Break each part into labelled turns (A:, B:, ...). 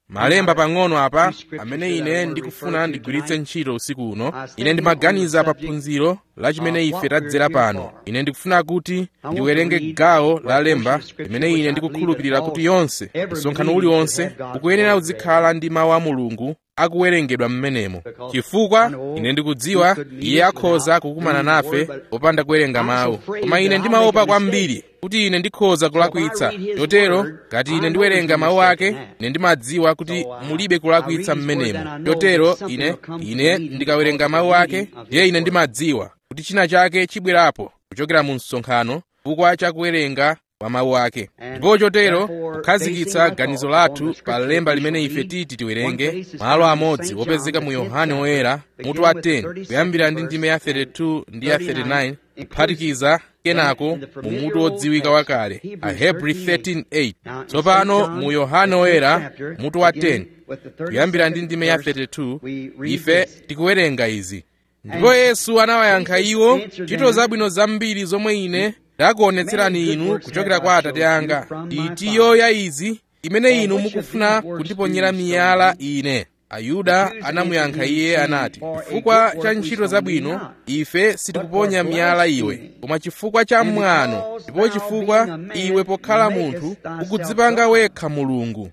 A: malemba pang'ono apa amene ine ndikufuna ndigwiritse ntchito usiku uno ine ndimaganiza pa phunziro la chimene ife tadzera pano ine ndikufuna kuti ndiwerenge gawo la lemba limene ine ndikukhulupirira kuti yonse msonkhano uliwonse ukuyenera uzikhala ndi mawu a mulungu akuwerengedwa m'menemo chifukwa ine ndikudziwa iye akhoza kukumana nafe popanda kuwerenga mawu koma ine ndimaopa kwambiri kuti ine ndikhoza kulakwitsa chotero ngati ine ndiwerenga mawu ake ine ndimadziwa kuti mulibe kulakwitsa m'menemo chotero ine ine ndikawerenga mawu ake ndiye ine ndimadziwa kuti china chake chibwerapo kuchokera mu msonkhano chifukwa cha kuwerenga kwa mawu ake ndipo chotero kukhazikitsa ganizo lathu pa lemba limene ife titi tiwerenge malo amodzi wopezeka mu yohane woyera mutu wa 10 kuyambira ndi ndime ya 32 ndi ya 39 kuphatikiza kenako mu mutu wodziwika wakale ahebri 13:8 tsopano mu yohane woyera mutu wa 10 kuyambira ndi ndime ya 32 ife tikuwerenga izi ndipo yesu anawayankha iwo ntchito zabwino zambiri zomwe ine ndakuonetserani inu kuchokera kwa atate anga itiyo ya izi imene inu mukufuna kundiponyera miyala ine ayuda anamuyankha iye anati chifukwa cha ntchito zabwino ife sitikuponya miyala iwe koma chifukwa cha mwano ndipo chifukwa iwe pokhala munthu ukudzipanga wekha mulungu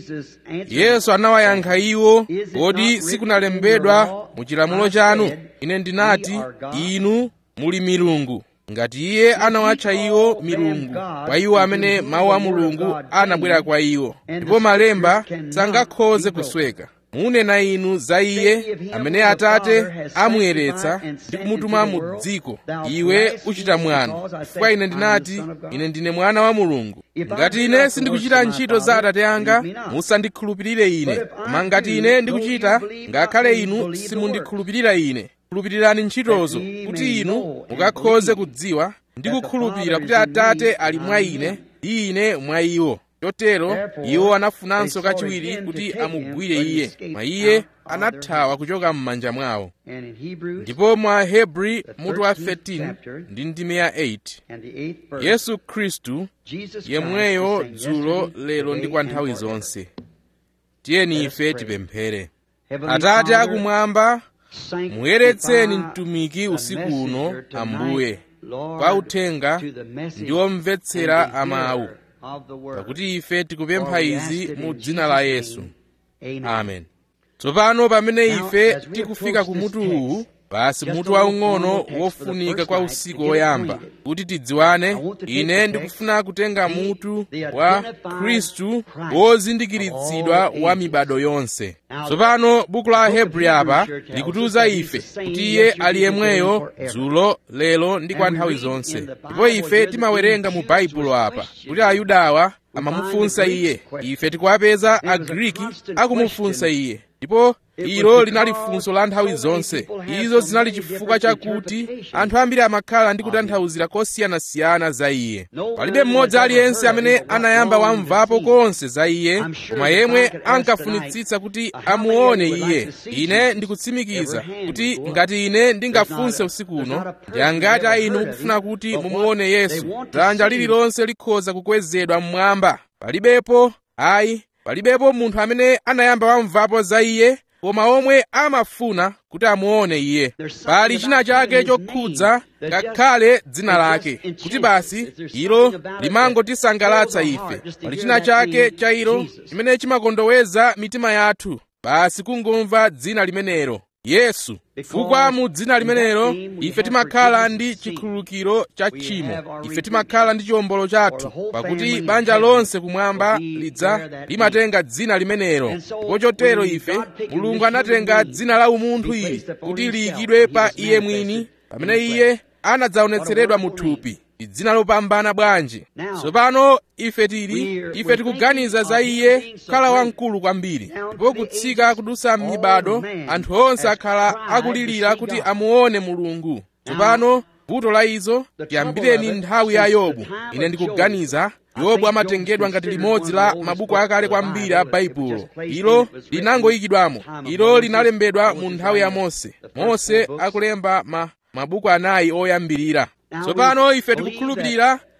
A: yesu anawayankha iwo kodi sikunalembedwa mu chilamulo chanu ine ndinati inu muli milungu ngati iye anawatcha iwo milungu kwa iwo amene mawu a mulungu anabwera kwa iwo ndipo malemba sangakhoze kusweka munena inu za iye amene atate amuyeretsa ndi kumutuma mu dziko iwe uchita mwano chifukwa ine ndinati ine ndine mwana wa mulungu ngati ine sindikuchita ntchito za atate anga musandikhulupirire ine koma ngati ine ndikuchita ngakhale inu simundikhulupirira ine khulupirirani ntchitozo kuti inu mukakhoze kudziwa ndi kukhulupirira kuti atate ali mwa ine ndi ine mwa iwo chotero iwo anafunanso kachiwiri kuti amugwire iye koma iye anathawa kuchoka m'manja mwawo ndipo mwa hebri mutu wa 13 ndi ndime ya 8 yesu khristu yemweyo dzulo lero ndi kwa nthawi zonse tiyeni ife tipemphere atate akumwamba muyeretseni mtumiki usiku uno ambuye kwa uthenga ndi omvetsera amawu pakuti ife tikupempha izi mu dzina la yesu amen tsopano pamene ife tikufika ku mutu uwu basi mutu waung'ono wofunika kwa usiku woyamba kuti tidziwane ine ndikufuna kutenga mutu wa khristu wozindikiritsidwa wa mibado yonse tsopano buku la hebri apa likutiuza ife kuti iye ali yemweyo dzulo lero ndi kwa nthawi zonse ndipo ife timawerenga mu baibulo apa kuti ayudawa amamufunsa iye ife tikuwapeza agriki akumufunsa iye ndipo ilo linali funso la nthawi zonse izo zinali chifukwa chakuti anthu ambiri amakhala ndi kutanthauzira kosiyanasiyana za iye palibe mmodzi aliyense amene anayamba wamvapo konse za iye koma yemwe ankafunitsitsa kuti amuone iye ine ndikutsimikiza kuti ngati ine ndingafunse usiku uno ndi angati a inu mukufuna kuti mumuone yesu dzanja lililonse likhoza kukwezedwa mmwamba palibepo ayi palibepo munthu amene anayamba wamvapo za iye koma omwe amafuna kuti amuone iye pali china chake chokhudza ngakhale dzina lake kuti basi ilo limangotisangalatsa ife pali china chake cha ilo chimene chimakondoweza mitima yathu basi kungomva dzina limenelo yesu chifukwa mu dzina limenelo ife timakhala ndi chikhululukiro cha tchimo ife timakhala ndi chiwombolo chathu pakuti banja lonse kumwamba lidza limatenga dzina limenelo ndipo chotero ife mulungu anatenga dzina la umunthu ili kuti liyikidwe pa iye mwini pamene iye anadzaonetseredwa mu thupi dzina lopambana bwanji tsopano ife tili ife tikuganiza za iye kukhala wamkulu kwambiri ndipo kutsika kudusa m'mibado anthu onse akhala akulirira kuti amuone mulungu tsopano vuto la izo tiyambireni nthawi ya yobu ine ndikuganiza yobu amatengedwa ngati limodzi la mabuku akale kwambiri a baibulo ilo linangoyikidwamo ilo linalembedwa mu nthawi ya mose mose akulemba ma mabuku anayi oyambirira tsopano ife tikukhulupirira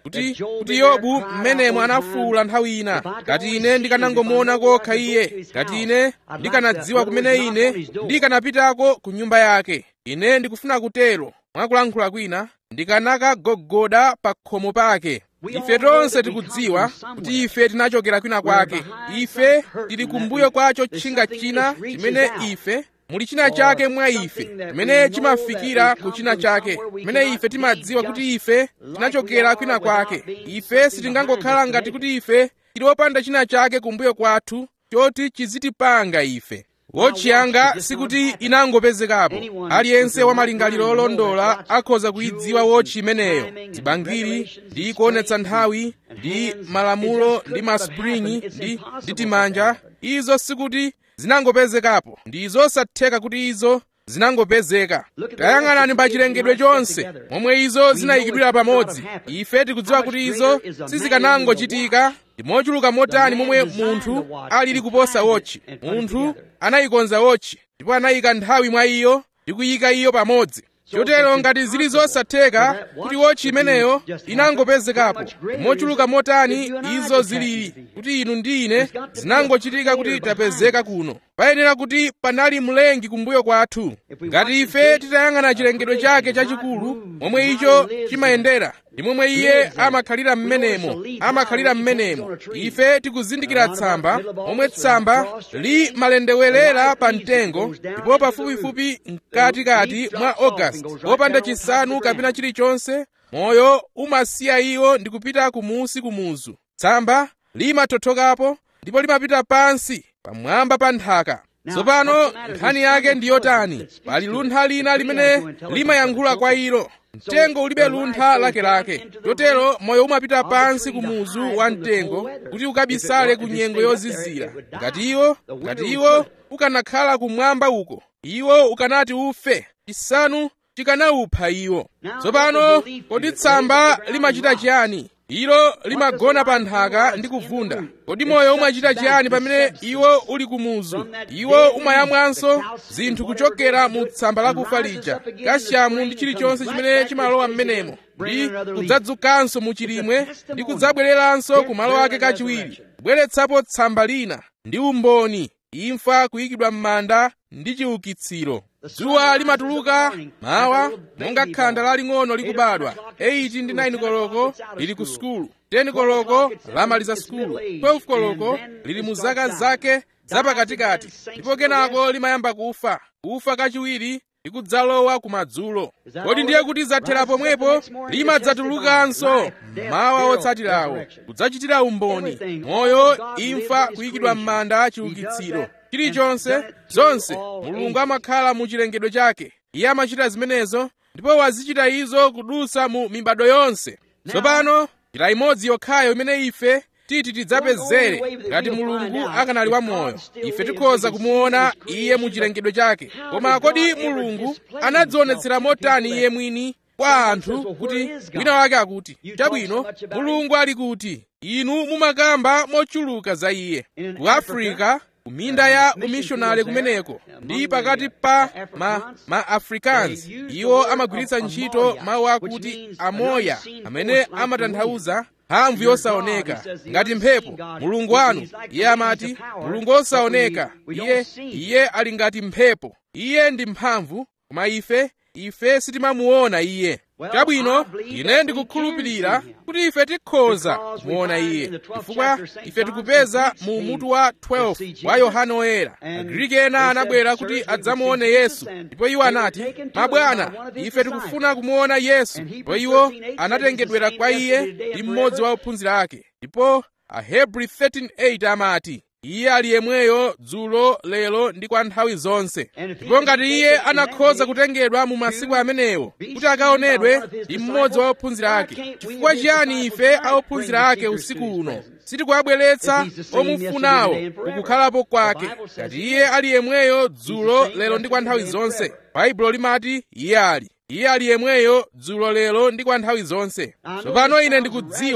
A: kuti kuti yobu mmenemo anafuwula nthawi ina ngati ine ndikanangomuona kokha iye ngati ine ndikanadziwa kumene ine ndikanapitako ku nyumba yake ine ndikufuna kutero mwakulankhula kwina ndikanakagogoda pa khomo pake ife tonse tikudziwa kuti ife tinachokera kwina kwake ife tili kumbuyo kwa chotchinga china chimene ife muli china chake mwa ife chimene chimafikira ku china chake chimene ife timadziwa kuti ife tinachokera kwina kwake ife sitingangokhala ngati kuti ife tili wopanda china chake kumbuyo kwathu choti chizitipanga ife wotchi yanga sikuti inangopezekapo aliyense wa malingaliro olondola akhoza kuyidziwa wotchi imeneyo zibangiri ndi kuonetsa nthawi ndi malamulo ndi maspringi ndi, ndi timanja izo sikuti zinangopezekapo ndi zosatheka kuti izo zinangopezeka tayang'anani pa chilengedwe chonse momwe izo zinayikidwira pamodzi ife tikudziwa kuti izo sizikanangochitika ndi mochuluka motani momwe munthu alili kuposa wotchi munthu anayikonza wotchi ndipo anayika nthawi mwa iyo ndi kuyika iyo pamodzi chotero ngati zili zosatheka kuti wotchi imeneyo inangopezekapo mochuluka motani izo zilili kuti inu ndi ine zinangochitika kuti tapezeka kuno payenera kuti panali mlengi kumbuyo kwathu ngati ife titayang'ana chilengedwe chake chachikulu momwe icho chimayendera ndi momwe iye amakhalira m'menemo amakhalira m'menemo ife tikuzindikira tsamba momwe tsamba limalendewelera pa mtengo ndipo pafupifupi mkatikati mwa ogasiti popanda chisanu kapena chilichonse moyo umasiya iwo ndi kupita kumusi kumuzu tsamba limathothokapo ndipo limapita pansi pamwamba pa nthaka tsopano nkhani yake ndi yotani pali luntha lina limene limayankhula kwa ilo mtengo ulibe luntha lakelake chotero moyo umapita pansi kumuzu wa mtengo kuti ukabisale ku nyengo yozizira ngati iwo ngati iwo ukanakhala kumwamba uko iwo ukanati ufe chisanu chikanawupha iwo tsopano kodi tsamba limachita chiyani ilo limagona pa nthaka ndi kuvunda kodi moyo umachita chiyani pamene iwo uli kumuzu iwo umayamwanso zinthu kuchokera mu tsamba lakufa lija kasyamu ndi chilichonse chimene chimalowa m'menemo ndi kudzadzukanso mu chilimwe ndi kudzabwereranso ku malo ake kachiwiri kubweretsapo tsamba lina ndi umboni imfa kuyikidwa m'manda ndi chiukitsiro dzuwa limatuluka mawa monga khanda laling'ono likubadwa 8 ndi 9 koloko lili ku sukulu 10 koloko lamaliza sukulu 12 koloko lili mu zaka zake zapakatikati ndipo kenako limayamba kufa kufa kachiwiri likudzalowa kumadzulo kodi ndiye kuti zathera pomwepo limadzatulukanso mawa otsatirawo kudzachitira umboni moyo imfa kuyikidwa m'manda chiukitsiro chilichonse zonse mulungu amakhala mu chilengedwe chake iye amachita zimenezo ndipo wazichita izo kudutsa mu mibado yonse tsopano njira imodzi yokhayo imene ife titi tidzapezere ngati mulungu akanali wamoyo ife tikhoza kumuona iye mu chilengedwe chake koma kodi mulungu anadzionetsera motani iye mwini kwa anthu kuti wina wake akuti chabwino mulungu ali kuti inu mumakamba mochuluka za iye ku afrika kuminda ya umishonale kumeneko ndi pakati pa ma, ma africans iwo amagwiritsa ntchito mawu akuti amoya amene amatanthauza mphamvu yosaoneka ngati mphepo mulungu wanu iye amati mulungu wosaoneka iye iye ali ngati mphepo iye ndi mphamvu koma ife ife sitimamuona iye chabwino ine ndikukhulupirira kuti ife tikhoza kumuona iye chifukwa ife tikupeza mu mutu wa 12 wa yohane oyera agriki ena anabwera kuti adzamuone yesu ndipo iwo anati mabwana ife tikufuna kumuona yesu ndipo iwo anatengedwera kwa iye ndi mmodzi wa ophunzira ake ndipo ahebri 13:8 amati iye ali yemweyo dzulo lero ndi kwa nthawi zonse ndipo ngati iye anakhoza kutengedwa mu masiku amenewo kuti akaonedwe ndi mmodzi wa ophunzira ake chifukwa chiyani ife aophunzira ake usiku uno sitikuwabweretsa omufunawo kukukhalapo kwake ngati iye ali yemweyo dzulo lero ndi kwa nthawi zonse baibulo limati iye ali iye ali yemweyo dzulo lero ndi kwa nthawi zonse tsopano ine ndikudziwa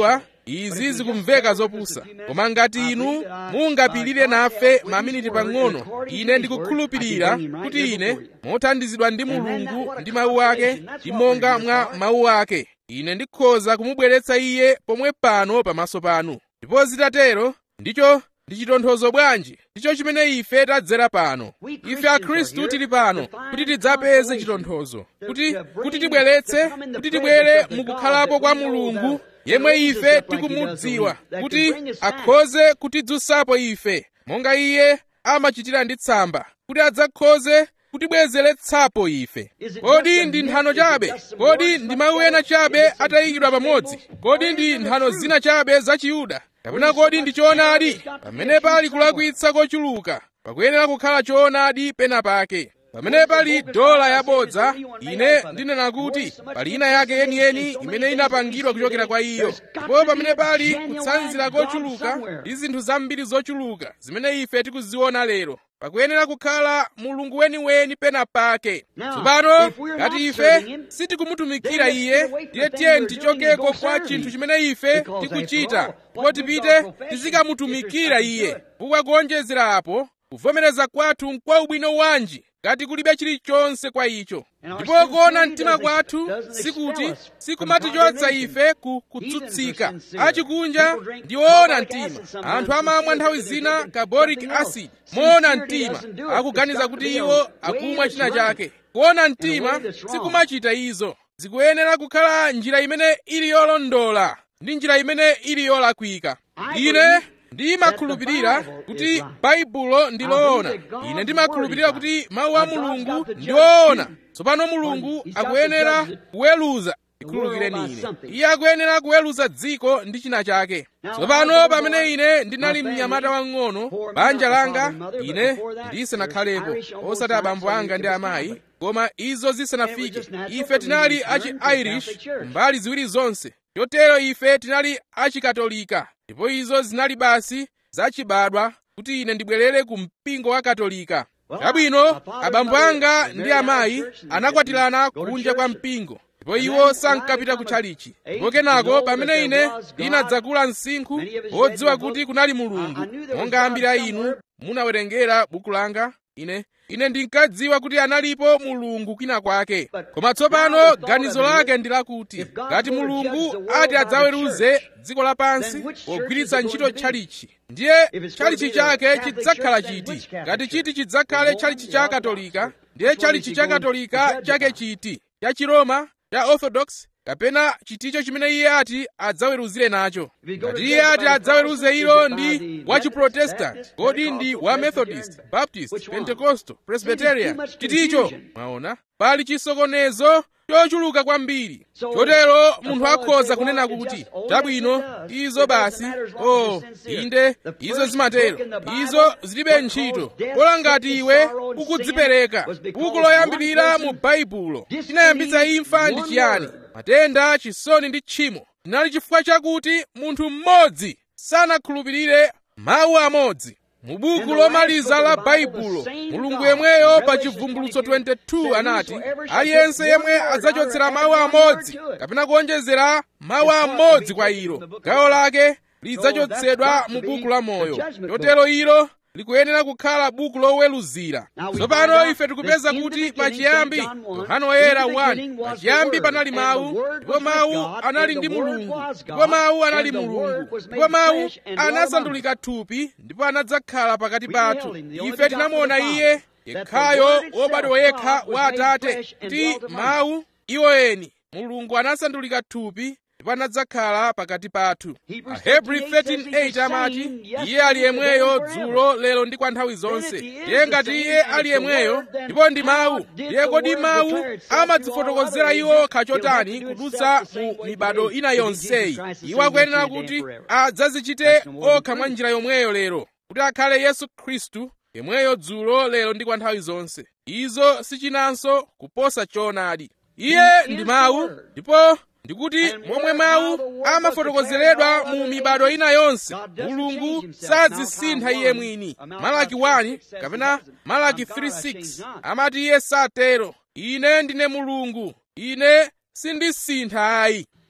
A: izi zikumveka zopusa koma ngati inu mungapirire nafe maminiti pang'ono ine ndikukhulupirira kuti ine mothandizidwa ndi mulungu ndi mawu ake ndi monga mwa mawu ake ine ndikhoza kumubweretsa iye pomwe pano pamaso panu ndipo zitatero ndicho ndi chitonthozo bwanji ndicho chimene ife tadzera pano ife akhristu tili pano kuti tidzapeze chitonthozo kuti kuti tibweretse kuti tibwere mukukhalapo kwa mulungu yemwe ife tikumudziwa kuti akhoze kutidzutsapo ife monga iye amachitira ndi tsamba kuti adzakhoze kutibwezeretsapo ife kodi ndi nthano chabe kodi ndi mawu ena chabe atayikidwa pamodzi kodi ndi nthano zina chabe za chiyuda kapena kodi ndi choonadi pamene pali kulakwitsa kochuluka pakuyenera kukhala choonadi pena pake pamene pali dola yabodza ine ndinena kuti pali ina yake yeniyeni imene inapangidwa kuchokera kwa iyo ndipo pamene pali kutsanzira kochuluka ndi zinthu zambiri zochuluka zimene ife tikuziona lero pakuyenera kukhala mulungu weniweni pena pake tsopano ngati ife sitikumutumikira iye ndiye tiyeni tichokeko kwa chinthu chimene ife tikuchita ndipo tipite tizikamutumikira iye chifukwa kuonjezera apo kuvomereza kwathu nkwa ubwino wanji ngati kulibe chilichonse kwa icho ndipo kuona mtima kwathu sikuti sikumatichotsa ife ku kutsutsika achikunja ndi oona mtima anthu amamwa nthawi zina carboric acid moona mtima akuganiza kuti iwo akumwa china chake kuona mtima sikumachita izo zikuyenera kukhala njira imene ili yolondola ndi njira imene ili yolakwika ine ndimakhulupirira kuti baibulo ndi loona ine ndimakhulupirira kuti mawu a mulungu ndi oona tsopano mulungu akuyenera kuweruza ikhululukireni ine iye akuyenera kuweruza dziko ndi china chake tsopano pamene ine ndinali mnyamata wang'ono banja langa ine ndisanakhalepo osati abambo anga ndi amayi koma izo zisanafike ife tinali achi irish mbali ziwiri zonse chotero ife tinali achikatolika ndipo izo zinali basi zachibadwa kuti ine ndibwerere ku mpingo wa katolika chabwino abambo anga ndi amayi anakwatirana kunja kwa mpingo ndipo iwo sankapita kutchalichi ndipo kenako pamene ine ndinadzakula msinkhu wodziwa kuti kunali mulungu monga ambiri a inu munawerengera buku langa ine ine ndinkadziwa kuti analipo mulungu kwina kwake koma tsopano ganizo lake ndi lakuti ngati mulungu ati adzaweruze dziko lapansi pogwiritsa ntchito tchalichi ndiye tchalichi chake chidzakhala chiti ngati chiti chidzakhale tchalichi cha katolika ndiye tchalichi cha katolika chake chiti cha chiroma cha orthodox kapena chiticho chimene iye ati adzaweruzire nacho ngati iye ati adzaweruze ilo ndi wa chiprotestanti kodi ndi wa methodist baptist pentecostal presbyterian chiticho mwaona pali chisokonezo chochuluka kwambiri chotero munthu akhoza kunena kuti chabwino izo basi o inde izo zimatero izo zilibe ntchito kola ngati iwe ukudzipereka buku loyambirira mu baibulo chinayambitsa imfa ndi chiyani matenda chisoni ndi tchimo chinali chifukwa chakuti munthu mmodzi sanakhulupirire mawu amodzi mu buku lomaliza la baibulo mulungu yemweyo pa chivumbulutso 22 anati aliyense yemwe adzachotsera mawu amodzi kapena kuonjezera mawu amodzi kwa ilo gawo lake lidzachotsedwa mu buku la moyo chotero ilo likuyenera kukhala buku loweruzira tsopano ife tikupeza kuti pachiyambi yohana woyera 1 pachiyambi panali mawu ndipo mawu anali ndi mulungu ndipo mawu anali mulungu ndipo mawu anasandulika thupi ndipo anadzakhala pakati pathu ife tinamuona iye yekhayo wobadwa yekha wa atate kuti mawu iwoyeni mulungu anasandulika thupi ndipo anadzakhala pakati pathu ahebri 13:8 amati iye ali yemweyo dzulo lero ndi kwa nthawi zonse ndiye ngati iye ali yemweyo ndipo ndi mawu ndiye kodi mawu amadzifotokozera iwo kachotani kudutsa mu mibado ina yonseyi iwo akuyenera kuti adzazichite okha mwa njira yomweyo lero kuti akhale yesu khristu yemweyo dzulo lero ndi kwa nthawi zonse izo sichinanso kuposa choonadi iye ndi mawu ndipo ndikuti momwe mawu amafotokozeredwa mu mibado ina yonse mulungu sadzisintha iye mwini malaki 1 kapena malaki 3:6 amati iye satero ine ndine mulungu ine sindisintha ayi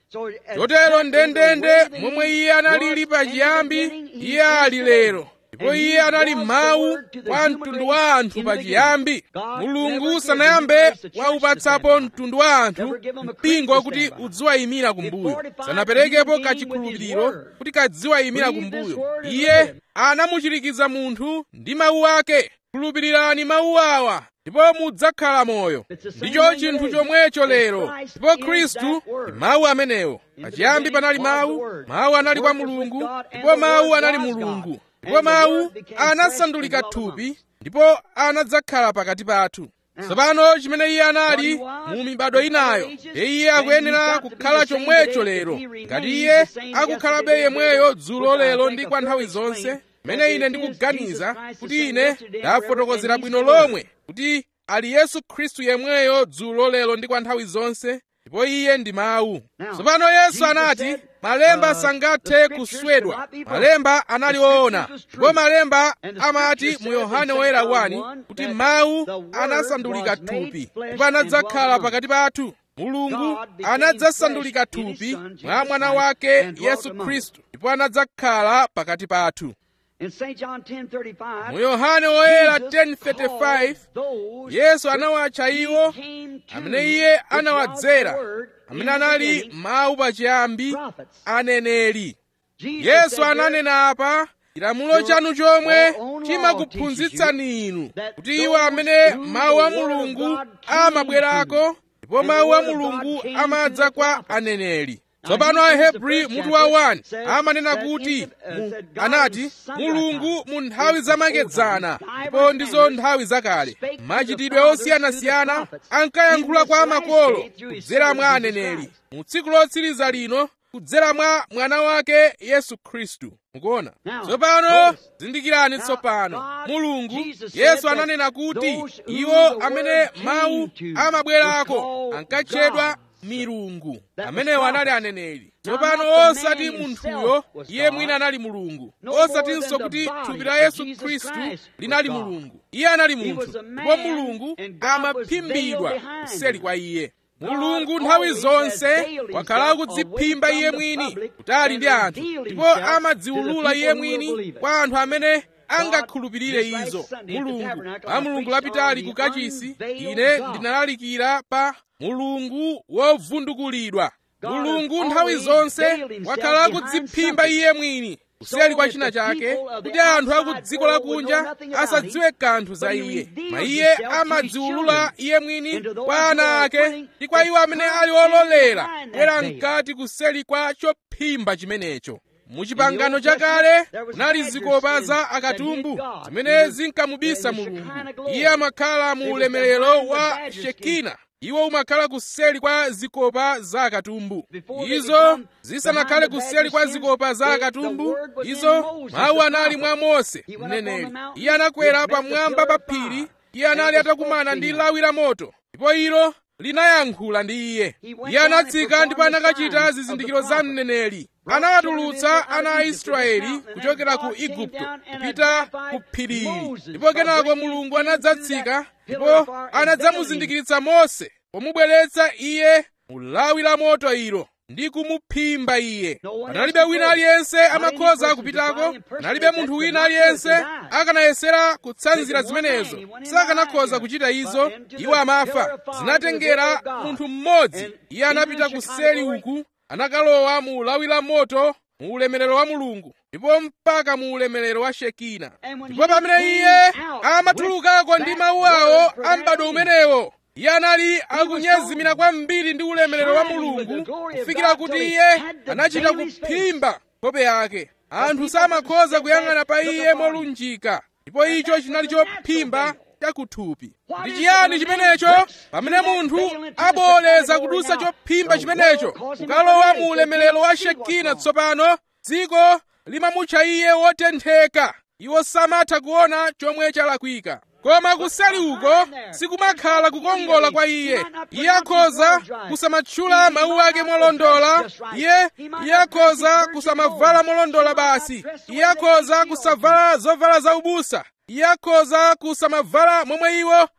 A: chotero ndendende momwe iye analili pachiyambi iye ali lero ndipo iye anali mawu kwa mtundu wa anthu pachiyambi mulungu sanayambe waupatsapo mtundu wa anthu mpingo wakuti udziwayimira kumbuyo sanaperekepo kachikhulupiriro kuti kadziwayimira kumbuyo iye anamuchirikiza munthu ndi mawu ake khulupirirani mawu awa ndipo mudzakhala moyo ndicho chinthu chomwecho lero ndipo khristu ndi mawu amenewo pachiyambi panali mawu mawu anali kwa mulungu ndipo mawu anali mulungu ndipo mawu anasandulika thupi ndipo anadzakhala pakati pathu tsopano chimene iye anali mu mibado inayo iye akuyenera kukhala chomwecho lero ngati iye akukhalabe yemweyo dzulo lero ndi kwa nthawi zonse mmene ine ndikuganiza kuti ine ndafotokozera bwino lomwe kuti ali yesu khristu yemweyo dzulo lero ndi kwa nthawi zonse ndipo iye ndi mawu tsopano yesu anati malemba sangathe kuswedwa malemba anali woona ndipo malemba amati mu yohane woyera 1 kuti mawu anasandulika thupi ndipo anadzakhala pakati pathu mulungu anadzasandulika thupi mwa mwana wake yesu khristu ndipo anadzakhala pakati pathu mu yohane woyera 10:35 yesu anawatcha iwo amene iye anawadzera amene anali mawu pachiyambi aneneri yesu ananena apa chilamulo chanu chomwe chimakuphunzitsani inu kuti iwo amene mawu a mulungu amabwerako ndipo mawu a mulungu amadza kwa aneneri tsopano ahebri mutu wa 1 amanena kuti mu, anati mulungu mu nthawi zamakedzana ndipo ndizo nthawi zakale machitidwe osiyanasiyana ankayankhula kwa makolo kudzera mwa aneneri mu tsiku lotsiriza lino kudzera mwa mwana wake yesu khristu mukuona tsopano zindikirani tsopano mulungu yesu ananena kuti iwo amene mawu amabwerako ankatchedwa milungu amenewo anali aneneri tsopano osati munthuyo iye mwina anali mulungu osatinso kuti thupi la yesu khristu linali mulungu iye anali munthu ndipo mulungu amaphimbidwa kuseli kwa iye mulungu nthawi zonse wakhala akudziphimba iye mwini kutali ndi anthu ndipo amadziwulula iye mwini kwa anthu amene angakhulupirire izo mulungu pa mulungu lapitali ku kachisi ine ndinalalikira pa mulungu wovundukulidwa mulungu nthawi zonse wakhala akudziphimba iye mwini kuseli kwa china chake kuti anthu aku dziko lakunja asadziwe kanthu za iye ma iye amadziwulula iye mwini kwa ana ake ndi kwa iwo amene ali ololera kubwera mkati kuseli kwa chophimba chimenecho muchipangano chakale kunali zikopa za akatumbu zimene zinkamubisa mulungu iye amakhala mu ulemerero wa shekina iwo umakhala kuseli kwa zikopa za akatumbu izo zisanakhale kuseli kwa zikopa za akatumbu izo mawu anali mwa mose mneneri iye anakwera pamwamba pa phiri iye anali atakumana ndi lawi la moto ndipo ilo linayankhula ndi iye iye anatsika ndipo anakachita zizindikiro za mneneri anawatulutsa ana a israeli kuchokera ku igupto kupita ku phirili ndipo kenako mulungu anadzatsika ndipo anadzamuzindikiritsa mose pomubweretsa iye mu lawi la moto ilo ndi kumuphimba iye panalibe wina aliyense amakhoza kupitako panalibe munthu wina aliyense akanayesera kutsanzira zimenezo sakanakhoza kuchita izo iwo amafa zinatengera munthu mmodzi iye anapita kuseli uku anakalowa mu lawi la moto mu ulemerero wa mulungu ndipo mpaka mu ulemerero wa shekina ndipo pamene iye amatulukako ndi mawu awo a m'bado umenewo iye anali akunyezimira kwambiri ndi ulemerero wa mulungu kufikira kuti iye anachita kuphimba nkhope yake anthu samakhoza kuyang'ana pa iye molunjika ndipo icho chinali chophimba chakuthupi ndi chiyani chimenecho pamene munthu aboleza kudusa chophimba chimenecho kukalowa mu ulemerero wa shekina tsopano dziko limamutcha iye wotentheka iwo samatha kuona chomwe chalakwika koma kuseli uko sikumakhala kukongola kwa iye iye akhoza kusamatchula mawu ake molondola iye iye akhoza kusamavala molondola basi iye akhoza kusavala zovala zaubusa iye akhoza kusamavala momwe iwo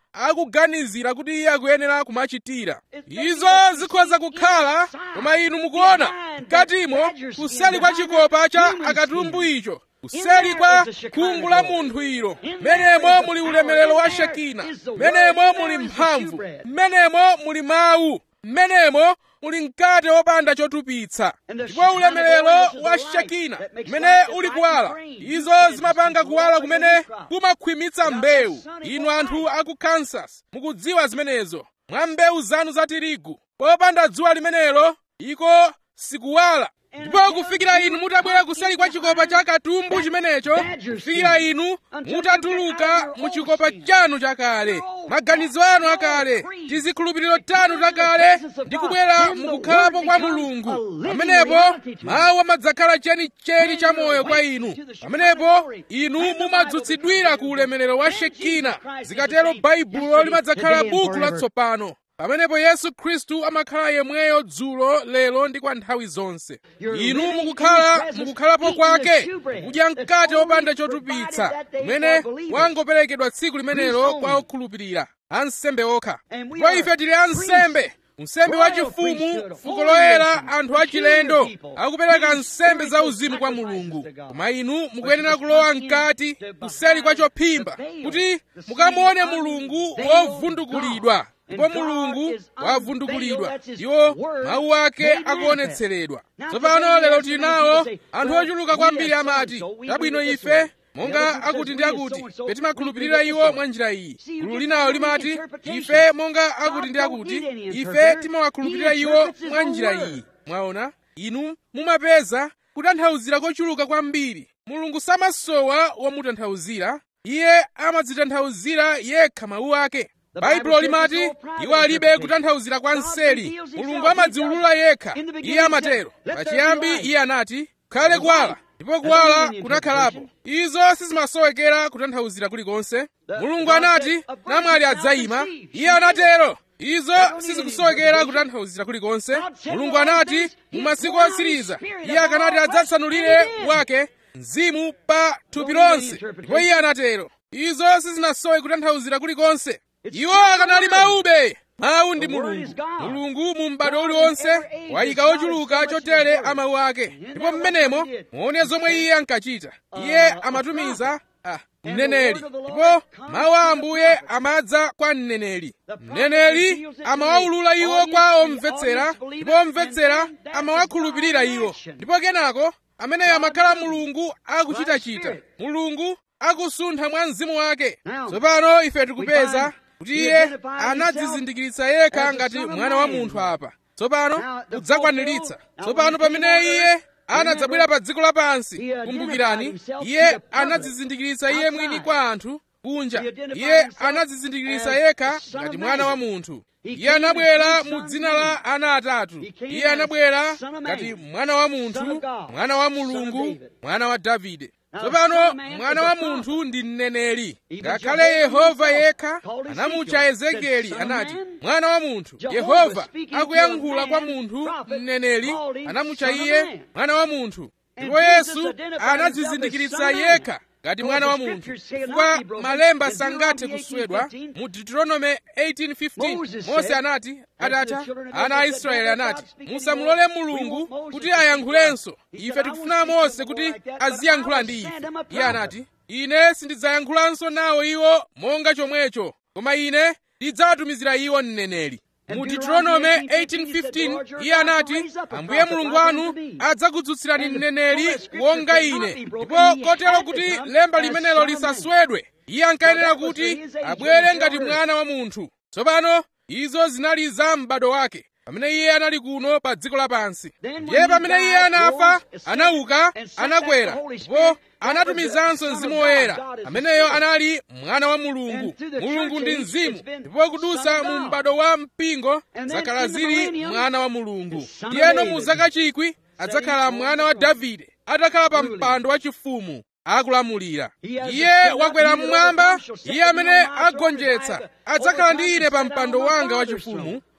A: akuganizira kuti iye akuyenera kumachitira izo zikhoza kukhala koma inu mukuona mkatimo kuseli kwa chikopa cha akatumbu icho kuseli kwa khungu la munthu ilo menemo muli ulemerero wa shekina menemo muli mphamvu menemo muli mawu menemo muli mkate wopanda chotupitsa ndipo ulemerero wa shekina umene uli kuwala izo zimapanga kuwala kumene kumakhwimitsa mbewu inu anthu aku kansas mukudziwa zimenezo mwa mbewu zanu za tirigu popanda dzuwa limenelo iko sikuwala ndipo kufikira inu mutabwera kuseli kwa chikopa cha katumbu chimenecho kufikira inu mutatuluka mu chikopa chanu chakale maganizo anu akale tizikhulupiriro tanu takale ndi kubwera mukukhalapo kwa mulungu pamenepo mawu amadzakhala chenicheni cha moyo kwa inu pamenepo inu mumadzutsidwira ku ulemerero wa shekina zikatero baibulo limadzakhala buku latsopano pamenepo yesu khristu amakhala yemweyo dzulo lero ndi kwa nthawi zonse inu mukukhala mukukhalapo kwake kudya mkate wopanda chotupitsa umene wangoperekedwa tsiku limenelo kwa okhulupirira ansembe okha ndipo ife tili ansembe nsembe wachifumu fuko loyera anthu achilendo akupereka nsembe zauzimu kwa mulungu koma inu mukuyenera kulowa mkati kuseli kwa chophimba kuti mukamuone mulungu wovundukulidwa ndipo mulungu wavundukulidwa iwo mawu ake akuonetseredwa tsopano lero tili nawo anthu ochuluka kwambiri amati tabwino ife monga akuti ndi akuti timakhulupirira iwo mwa njira iyi gulu linawo limati ife monga akuti ndi akuti ife timawakhulupirira iwo mwa njira iyi mwaona inu mumapeza kutanthauzira kochuluka kwambiri mulungu samasowa womutanthauzira iye amadzitanthauzira yekha mawu ake baibulo limati iwo alibe kutanthauzira kwa nseli mulungu amadziwulula yekha iye amatero pachiyambi iye anati khale kuwala ndipo kuwala kunakhalapo izo sizimasowekera kutanthauzira kulikonse mulungu anati namwali adzayima iye anatero izo sizikusowekera kutanthauzira kulikonse mulungu anati mu masiku otsiriza iye akanati adzatsanulire wake mzimu pa thupi lonse ndipo iye anatero izo sizinasowe kutanthauzira kulikonse iwo akanali maube mawu ndi mulungu mulungu mu m'bado uliwonse wayika ochuluka chotere a mawu ake ndipo mmenemo muone zomwe iye ankachita iye amatumiza ah, mneneri ndipo mawu a ambuye amadza kwa mneneri mneneri amawawulula iwo kwa omvetsera ndipo omvetsera amawakhulupirira iwo ndipo kenako ameneyo amakhala mulungu akuchitachita mulungu akusuntha mwa mzimu wake tsopano ife tikupeza kuti iye anadzizindikiritsa yekha ngati mwana wa munthu apa tsopano kudzakwaniritsa tsopano pamene iye anadzabwera pa dziko lapansi kumbukirani iye anadzizindikiritsa iye mwini kwa anthu kunja iye anadzizindikiritsa yekha ngati mwana wa munthu iye anabwera mu dzina la ana atatu iye anabwera ngati mwana wa munthu mwana wa mulungu mwana wa davide tsopano mwana wa munthu ndi mneneri ngakhale yehova yekha anamutcha ezekieli anati mwana wa munthu yehova akuyankhula kwa munthu mneneri anamutcha iye mwana wa munthu ndipo yesu anadzizindikiritsa yekha ngati mwana wa munthu chifukwa malemba sangathe kuswedwa mu deuteronome 18:15 mose anati atatha ana a israeli anati musamulole mulungu kuti ayankhulenso ife tikufuna mose kuti aziyankhula ndi ife iye anati ine sindidzayankhulanso nawo iwo monga chomwecho koma ine ndidzawatumizira iwo mneneri mu deuteronome 18:15 iye anati ambuye mulungu wanu adzakudzutsirani mneneri wonga ine ndipo kotero kuti lemba limenelo lisaswedwe iye ankayenera kuti abwere ngati mwana wa munthu tsopano izo zinali za m'bado wake pamene iye anali kuno pa dziko lapansi ndiye pamene iye anafa anauka anakwera ndipo anatumizanso mzimu woyera ameneyo anali mwana wa mulungu mulungu ndi mzimu ndipo kudusa mu m'bado wa mpingo zakhala zili mwana wa mulungu ndiyeno mu zaka chikwi adzakhala mwana wa davide atakhala pa mpando wachifumu akulamulira iye wakwera mmwamba iye amene agonjetsa adzakhala ndi ine pa mpando wanga wachifumu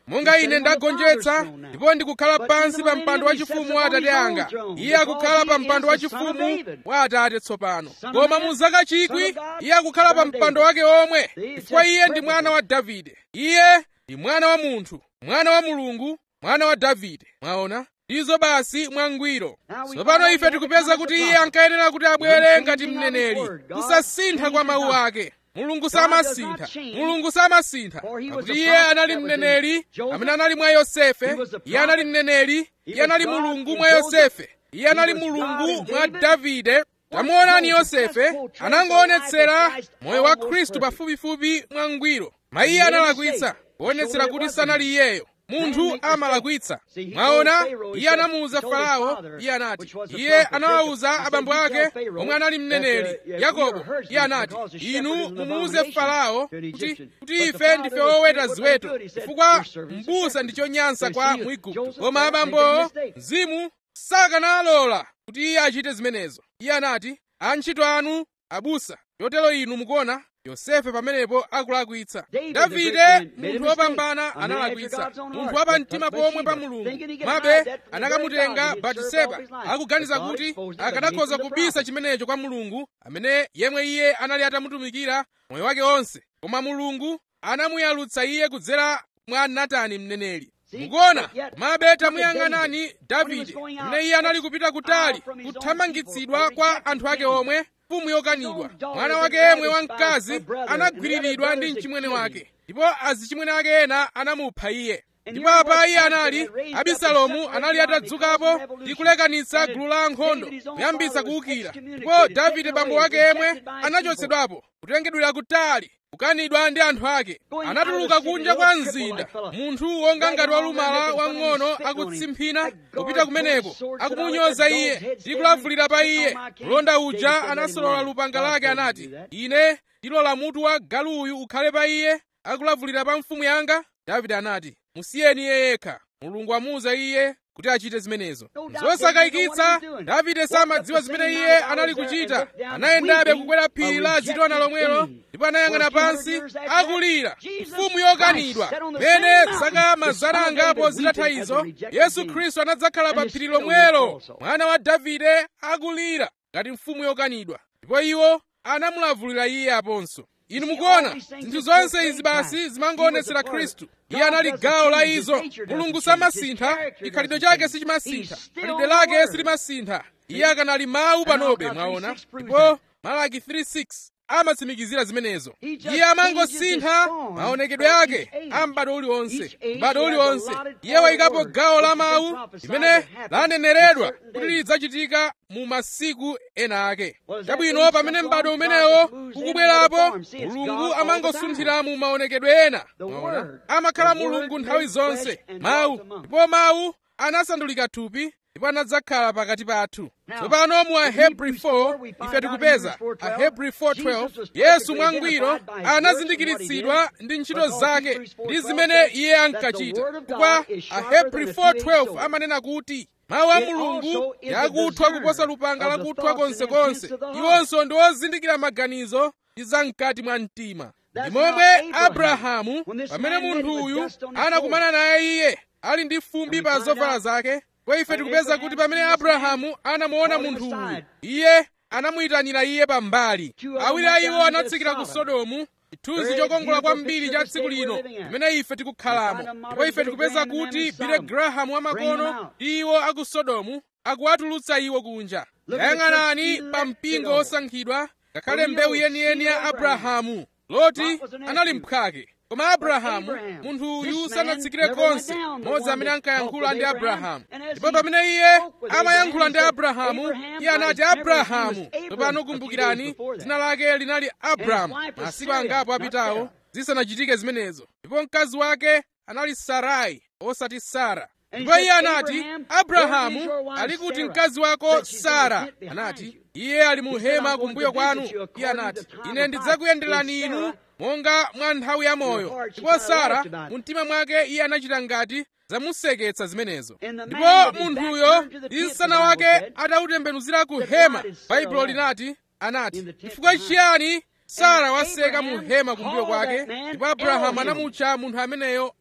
A: monga ine ndagonjetsa ndipo ndikukhala pansi pa mpando wachifumu wa atate anga iye akukhala pa mpando wachifumu wa atate tsopano koma mu zaka chikwi iye akukhala pa mpando wake omwe chifukwa iye ndi mwana wa davide iye ndi mwana wa munthu mwana wa mulungu mwana wa davide mwaona izo basi mwangwiro tsopano ife tikupeza kuti iye ankayenera kuti abwere ngati mneneri kusasintha kwa mawu ake mulungu samasintha mulungu samasintha pakuti iye anali mneneri amene anali mwa yosefe iye anali mneneri iye anali mulungu mwa yosefe iye anali mulungu mwa davide tamuonani yosefe anangoonetsera moyo wa khristu pafupifupi mwangwiro mayiye analakwitsa kuonetsera kuti sanali iyeyo munthu amalakwitsa mwaona iye anamuwuza farao iye anati iye anawawuza abambo ake omwe anali mneneri yakobo iye anati inu mumuwuze farao kuti, kuti ife ndife oweta ziweto chifukwa mbusa ndi chonyansa kwa mwigupto koma abambowo mzimu sakanalola kuti iye achite zimenezo iye anati antchito anu abusa chotero inu mukuona yosefe pamenepo akulakwitsa davide munthu wopambana analakwitsa munthu wapamtima pomwe pa mulungu mabe anakamutenga batiseba akuganiza kuti akanakhoza kubisa chimenecho kwa mulungu amene yemwe iye anali atamutumikira moyo wake onse koma mulungu anamuyalutsa iye kudzera mwa natani mneneri mukuona mabe tamuyang'anani davide amene iye anali kupita kutali kuthamangitsidwa kwa anthu ake omwe mfumu yokanidwa mwana wake yemwe wamkazi anagwiriridwa ndi mchimwene wake ndipo azichimwene ake ena anamupha iye ndipo apa iye anali abisalomu anali atadzukapo ndi kulekanitsa gulu la ankhondo kuyambitsa kuwukira ndipo davide bambo wake yemwe anachotsedwapo kutengedwera kutali kukanidwa ndi anthu ake anatuluka kunja kwa mzinda munthu wonga ngati walumala wang'ono akutsimphina kupita kumeneko akumunyoza iye ndi kulavulira pa iye mlonda uja anasolola lupanga lake anati ine ndilola mutu wa galuyu ukhale pa iye akulavulira pa mfumu yanga davide anati musiyeni iye yekha mulungu amuwuza iye kuti achite zimenezo zosakayikitsa davide samadziwa zimene iye anali kuchita anayendabe kukwera phiri la zitona lomwelo ndipo anayang'ana pansi akulira mfumu yokanidwa mene zaka mazana angapo zitatha izo yesu khristu anadzakhala pa phiri lomwelo mwana wa davide akulira ngati mfumu yokanidwa ndipo iwo anamulavulira iye aponso inu mukuona zinthu zonse izi basi zimangoonetsera khristu iye anali gawo la izo mulungu samasintha chikhalidwe chake sichimasintha khalidwe lake silimasintha iye akanali mawu panobe mwaona ndipo malaki 3:6 amatsimikizira zimenezo iye amangosintha maonekedwe ake a m'bado uliwonse m'bado uliwonse iye wayikapo gawo la mawu limene laneneredwa kuti lidzachitika mu masiku ena ake chabwino pamene m'bado umenewo ukubwerapo mulungu amangosunthira mu maonekedwe ena mwaona amakhala mulungu nthawi zonse mawu ndipo mawu anasandulika thupi ndipo anadzakhala pakati pathu tsopano mu ahebri 4 ife tikupeza ahebri 4:12 yesu mwangwiro anazindikiritsidwa ndi ntchito zake ndi zimene iye ankachita chifukwa ahebri 4:12 amanena kuti mawu a mulungu yakuthwa kuposa lupanga lakuthwa konsekonse iwonso ndi ozindikira maganizo ndi zam'kati mwa mtima ndi momwe abrahamu pamene munthuyu anakumana naye iye ali ndi fumbi pa zovala zake kwa ife tikupeza kuti pamene abrahamu anamuona munthu uyu iye anamuyitanira iye pambali awiri a iwo anatsikira ku sodomu chithunzi chokongola kwambiri cha tsiku lino limene ife tikukhalamo ndipo ife tikupeza kuti bile grahamu wamakono ndi iwo aku sodomu akuwatulutsa iwo kunja yayang'anani pa mpingo osankhidwa ngakhale mbewu yeniyeni ya abrahamu loti anali mphwake koma abrahamu munthu uyu sanatsikire konse modzi amene ankayankhula ndi abrahamu ndipo pamene iye amayankhula ndi abrahamu iye anati abrahamu tsopano kumbukirani dzina lake linali abramu masiku angapo apitawo zisanachitike zimenezo ndipo mkazi wake anali sarai osati sara ndipo iye anati abrahamu ali kuti mkazi wako sara anati iye ali mu hema kumbuyo kwanu iye anati ine ndidzakuyenderani inu monga mwa nthawi ya moyo ndipo sara mu mtima mwake iye anachita ngati zamuseketsa zimenezo ndipo munthuyo ndi msana wake atautembenuzira ku hema baibulo linati anati chifukwa chiyani sara waseka mu hema kumbuyo kwake ndipo abrahamu anamutcha munthu ameneyo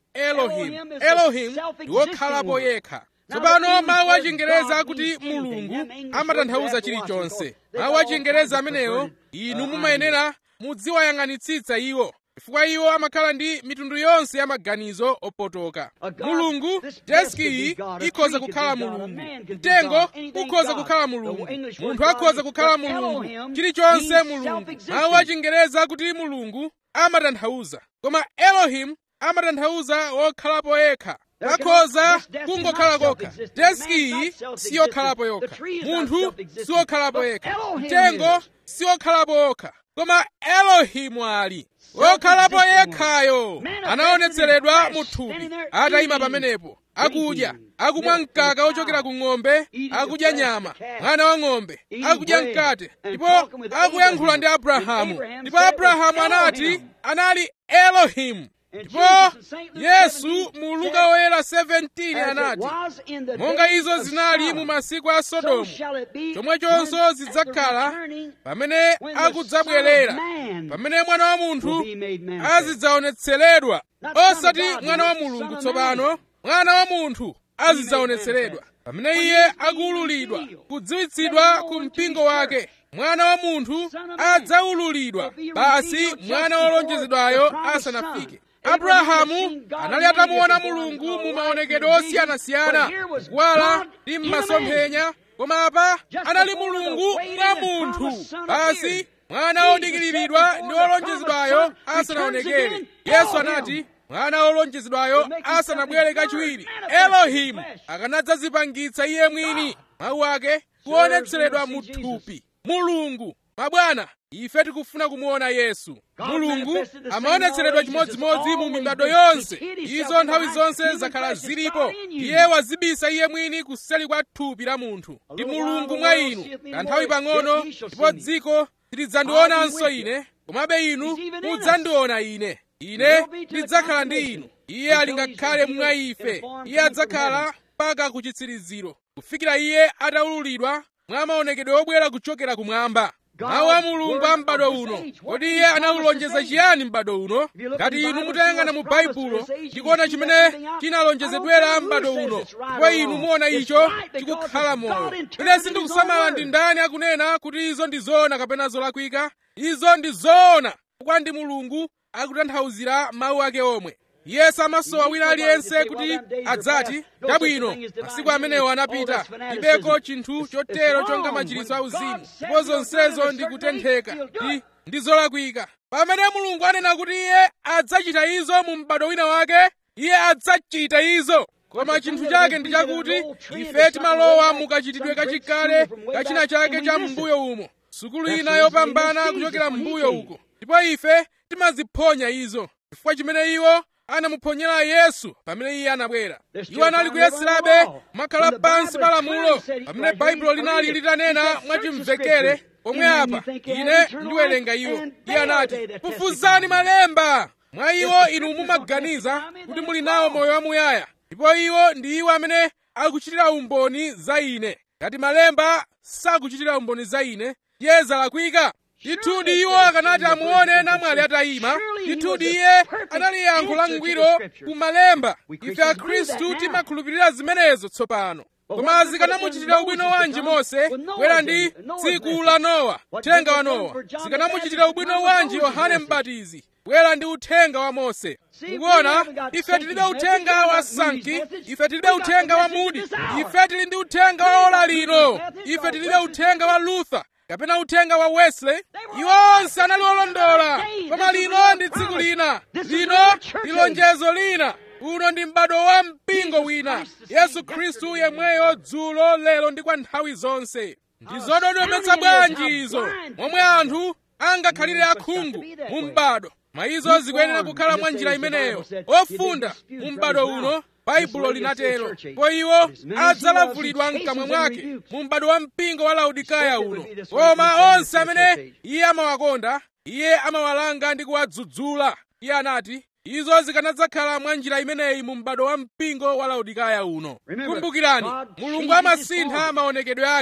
A: elohim elohim ndi wokhalapo yekha tsopano mawu achingereza akuti mulungu amatanthauza chilichonse mawu achingereza amenewo inu mumayenera mudziwayang'anitsitsa iwo chifukwa iwo amakhala ndi mitundu yonse ya maganizo opotoka mulungu deski iyi ikhoza kukhala mulungu mtengo ukhoza kukhala mulungu munthu akhoza kukhala mulungu chilichonse mulungu mawu achingereza akuti mulungu amatanthauza koma elohim amatanthauza wokhalapo yekha akhoza kungokhala kokha deski iyi siyokhalapo yokha munthu siwokhalapo yekha mtengo siwokhalapo okha koma elohimu ali wokhalapo yekhayo anaonetseredwa mu thupi atayima pamenepo akudya akumwa mkaka ochokera ku ng'ombe akudya nyama mwana wa ng'ombe akudya mkate ndipo akuyankhula ndi abrahamu ndipo abrahamu anati anali elohimu ndipo yesu mu luka woyera 17 anati monga izo zinali mu masiku a sodomu chomwechonso zidzakhala pamene akudzabwerera pamene mwana wa munthu azidzaonetseredwa osati mwana wa mulungu tsopano mwana wa munthu azidzaonetseredwa pamene iye akuwululidwa kudziwitsidwa ku mpingo wake mwana wa munthu adzaululidwa basi mwana wolonjezedwayo asanafike abrahamu anali atamuona mulungu mu maonekedwe osiyanasiyana kuwala ndi m'masomphenya koma apa anali mulungu mwa munthu basi mwana wodikiriridwa ndi wolonjezedwayo asanaonekere yesu anati mwana wolonjezedwayo asanabwere kachiwiri elohimu akanadzazipangitsa iye mwini mawu ake kuonetseredwa mu thupi mulungu mabwana ife tikufuna kumuona yesu mulungu amaonetseredwa chimodzimodzi mu mibado yonse izo nthawi zonse zakhala zilipo iye wazibisa iye mwini kuseli kwa thupi la munthu ndi mulungu mwa inu kanthawi pang'ono ndipo dziko silidzandionanso ine komabe inu mudzandiona ine ine ndidzakhala ndi inu iye ali ngakhale mwa ife iye adzakhala mpaka ku chitsiriziro kufikira iye ataululidwa mwa maonekedwe obwera kuchokera kumwamba mawu a mulungu a m'bado uno kodi iye anawulonjeza chiyani m'bado uno ngati inu mutayang'ana mu baibulo ndikuona chimene chinalonjezedwera m'bado uno ndipo inu muona icho chikukhala moyo ine sindikusamala ndi ndani akunena kuti izo ndi zoona kapena zolakwika izo ndi zoona chifukwa ndi mulungu akutanthauzira mawu ake omwe iye samasowa wina aliyense kuti adzati chabwino masiku amenewo anapita ndibeko chinthu chotero chonga machiritso auzimu ndipo zonsezo ndi kutentheka ndi ndi zolakwika pamene mulungu anena kuti iye adzachita izo mu m'bado wina wake iye adzachita izo koma chinthu chake ndi chakuti ife timalowa mukachitidwe kachikale kachina chake cha m'mbuyo umo sukulu ina yopambana kuchokera m'mbuyo uko ndipo ife timaziphonya izo chifukwa chimene iwo anamuphonyera yesu pamene iye anabwera iwo anali kuyeserabe makhala pansi pa lamulo pamene baibulo linali litanena mwachimvekere pomwe apa ine ndiwerenga iwo iye anati fufuzani malemba mwa iwo inu mumaganiza kuti muli nawo moyo wamuyaya ndipo iwo ndi iwo amene akuchitira umboni za ine ngati malemba sakuchitira umboni za ine iye zalakwika ndithudi iwo akanati amuone namwali atayima ndithudi iye anali yankho langwiro ku malemba ife akhristu timakhulupirira zimenezo tsopano koma zikanamuchitira ubwino wanji mose bwera ndi tsiku la nowa uthenga wa nowa zikanamuchitira ubwino wanji yohane mbatizi bwera ndi uthenga wa mose mukuona ife tilibe uthenga wa sanki ife tilibe uthenga wa mudi ife tili ndi uthenga wa ola lino ife tilibe uthenga wa luther kapena uthenga wa wesley iwo onse anali olondola koma lino ndi tsiku lina lino ndi lonjezo lina uno ndi m'bado wa mpingo wina yesu khristu yemweyo dzulo lero ndi kwa nthawi zonse ndi zododometsa bwanji izo momwe anthu angakhalire akhungu mu m'bado mwa izo zikuyenera kukhala mwa njira imeneyo ofunda mu m'bado uno baibulo linatero po iwo adzalavulidwa mkamwa mwake mu m'bado wa mpingo wa laodikaya uno koma onse amene iye amawakonda iye amawalanga ndi kuwadzudzula iye anati izo zikanadzakhala mwa njira imeneyi mu m'bado wa mpingo wa laodikaya uno kumbukirani mulungu amasintha maonekedwe ake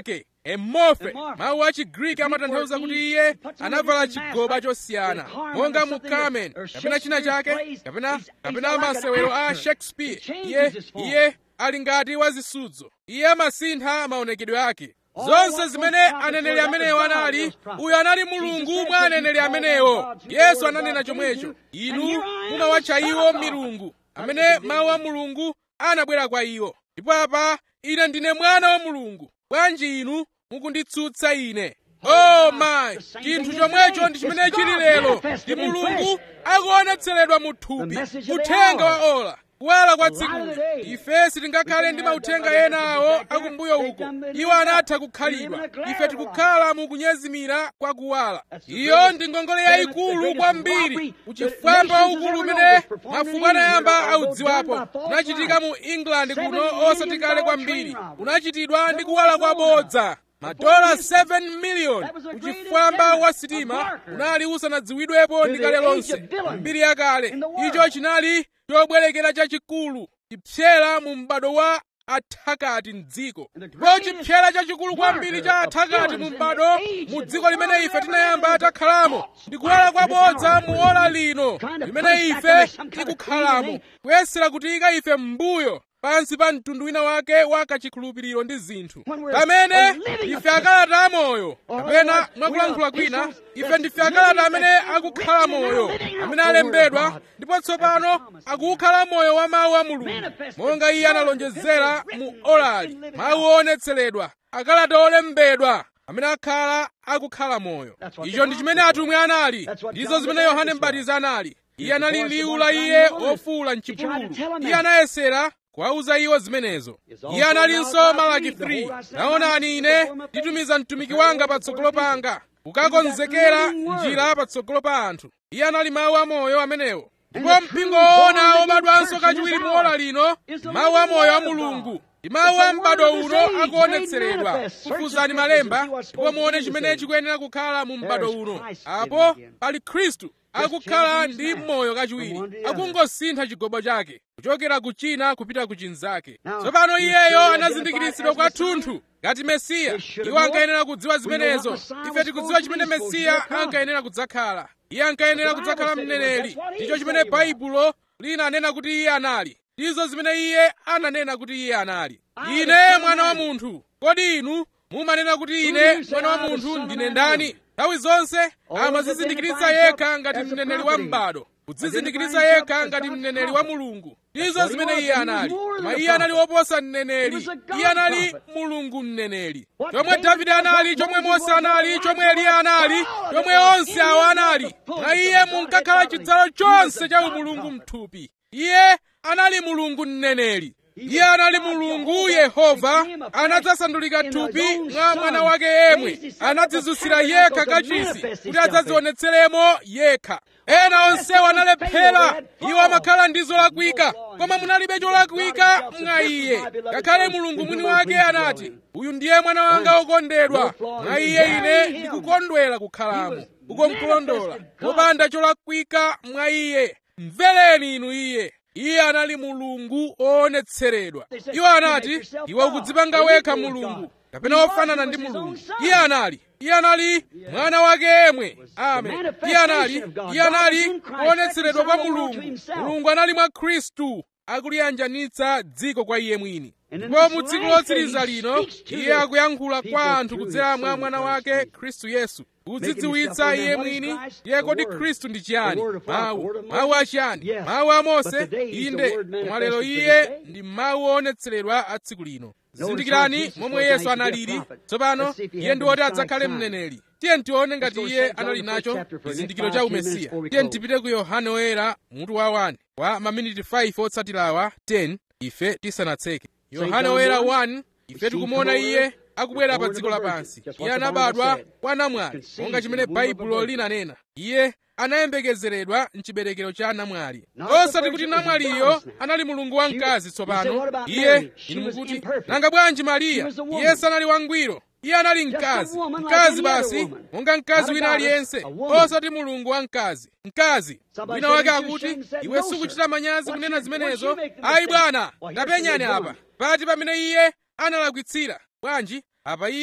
A: emorphe mawu a chigriki amatanthauza kuti iye anavala chigoba chosiyana monga mu carmen kapena china chake kapena kapena masewero a shakespeare iye iye ali ngati wazisudzo iye amasintha maonekedwe ake zonse zimene aneneri amenewo anali uyo anali mulungu mwa aneneri amenewo yesu ananena chomwecho inu mumawatcha iwo milungu amene mawu a mulungu anabwera kwa iwo ndipo apa ine ndine mwana wa mulungu bwanji inu mukunditsutsa ine oh my chinthu chomwecho ndi chimene chili lero ndi mulungu akuonetseredwa mu thupi uthenga wa ola kuwala kwa tsikuli ife sitingakhale ndi mauthenga ena awo akumbuyo uko iwo anatha kukhalidwa ife tikukhala mu kunyezimira kwa kuwala iyo ndi ngongole yayikulu kwambiri uchifwamba waukulu umene mafuko anayamba audziwapo unachitika mu england kuno osati kale kwambiri unachitidwa ndi kuwala kwabodza madola 7 miliyoni uchifwamba wa sitima unali usanadziwidwepo ndi kale lonse mbiri yakale icho chinali chobwerekera chachikulu chipsyera mu m'bado wa athakati mdziko ndipo chipsyera chachikulu kwambiri cha athakati mu m'bado mu dziko limene ife tinayamba takhalamo ndi kuwala kwabodza mu ola lino limene ife tikukhalamo kuyesera kutiyika ife m'mbuyo pansi pa mtundu wina wake wa kachikhulupiriro ndi zinthu pamene ife akalata amoyo kapena mwakulankhula kwina ife ndife akalata amene akukhala moyo amene alembedwa ndipo tsopano akukhala moyo wa mawu a mulungu monga iye analonjezera mu olali mawu oonetseredwa akalata olembedwa amene akhala akukhala moyo icho ndi chimene atumwi anali ndizo zimene yohane mbatizi anali iye anali liwu la iye ofuwula mchipululu iye anayesera kuwauza iwo zimenezo iye analinso malaki 3 taonani ine nditumiza mtumiki wanga patsogolo panga kukakonzekera njira patsogolo pa anthu iye anali mawu amoyo amenewo ndipo mpingo woona wobadwanso kachiwiri mu ola lino mawu amoyo a mulungu ndi mawu a m'bado uno akuonetseredwa kufuzani malemba ndipo muone chimene chikuyenera kukhala mu m'bado uno apo pali khristu akukhala ndi moyo kachiwiri akungosintha chigobo chake kuchokera ku china kupita ku chinzake tsopano iyeyo anazindikiritsidwa kwathunthu ngati mesiya iwo ankayenera kudziwa zimenezo ife tikudziwa chimene mesiya ankayenera kudzakhala iye ankayenera kudzakhala mneneri ndicho chimene baibulo linanena kuti iye anali ndizo zimene iye ananena kuti iye anali ine mwana wa munthu kodi inu mumanena kuti ine mwana wa munthu ndine ndani nthawi zonse amazizindikiritsa yekha ngati mneneri wa m'bado kudzizindikiritsa yekha ngati mneneri wa mulungu ndizo zimene iye anali koma iye anali woposa mneneri iye anali mulungu mneneri chomwe davide anali chomwe mose anali chomwe eliya anali chomwe onse awo anali mwa iye munkakhala chidzalo chonse cha umulungu mthupi iye anali mulungu mneneri iye anali mulungu yehova anadzasandulika thupi mwa mwana wake yemwe anadzizusira yekha kachisi kuti adzadzionetseremo yekha ena onsewo analephera iwo amakhala ndi zolakwika koma munalibe cholakwika mwa iye ngakhale mulungu mwini wake anati uyu ndiye mwana wanga wokondedwa mwa iye ine ndikukondwera kukhalamo uko nkulondola popanda cholakwika mwa iye mvereni inu iye iye anali mulungu oonetseredwa iwo anati iwe ukudzipanga wekha mulungu kapena wofanana ndi mulungu iye anali iye anali mwana wake yemwe amen iye anali iye anali kuonetseredwa kwa mulungu mulungu anali mwa khristu akuliyanjanitsa dziko kwa iye mwini ndipo mu tsiku lotsiriza lino iye akuyankhula kwa anthu kudzera mwa mwana wake khristu yesu kudzidziwitsa iye mwini ndiye kodi khristu ndi chiyani mawu mawu achiyani mawu a mose inde koma lero iye ndi mawu oonetseredwa a tsiku lino zindikirani momwe yesu analili tsopano iye ndi woti adzakhale mneneri tiye tione ngati iye anali nacho chizindikiro cha umesiya tiye tipite ku yohane woyera mutu wa 1 wa maminiti 5 otsatirawa 10 ife tisanatseke yohane woyera 1 ife tikumuona iye akubwera pa dziko lapansi iye anabadwa kwa namwali monga chimene baibulo linanena iye anayembekezeredwa mchiberekero cha namwali osati kuti namwaliyo anali mulungu wamkazi tsopano iye inu mukuti nanga bwanji mariya iye sanali wangwiro iye anali mkazi mkazi basi monga mkazi wina aliyense osati mulungu wamkazi mkazi wina wake akuti iwe sukuchita manyazi kunena zimenezo ayi bwana ndapenyani apa pati pamene iye analakwitsira bwanji apa iye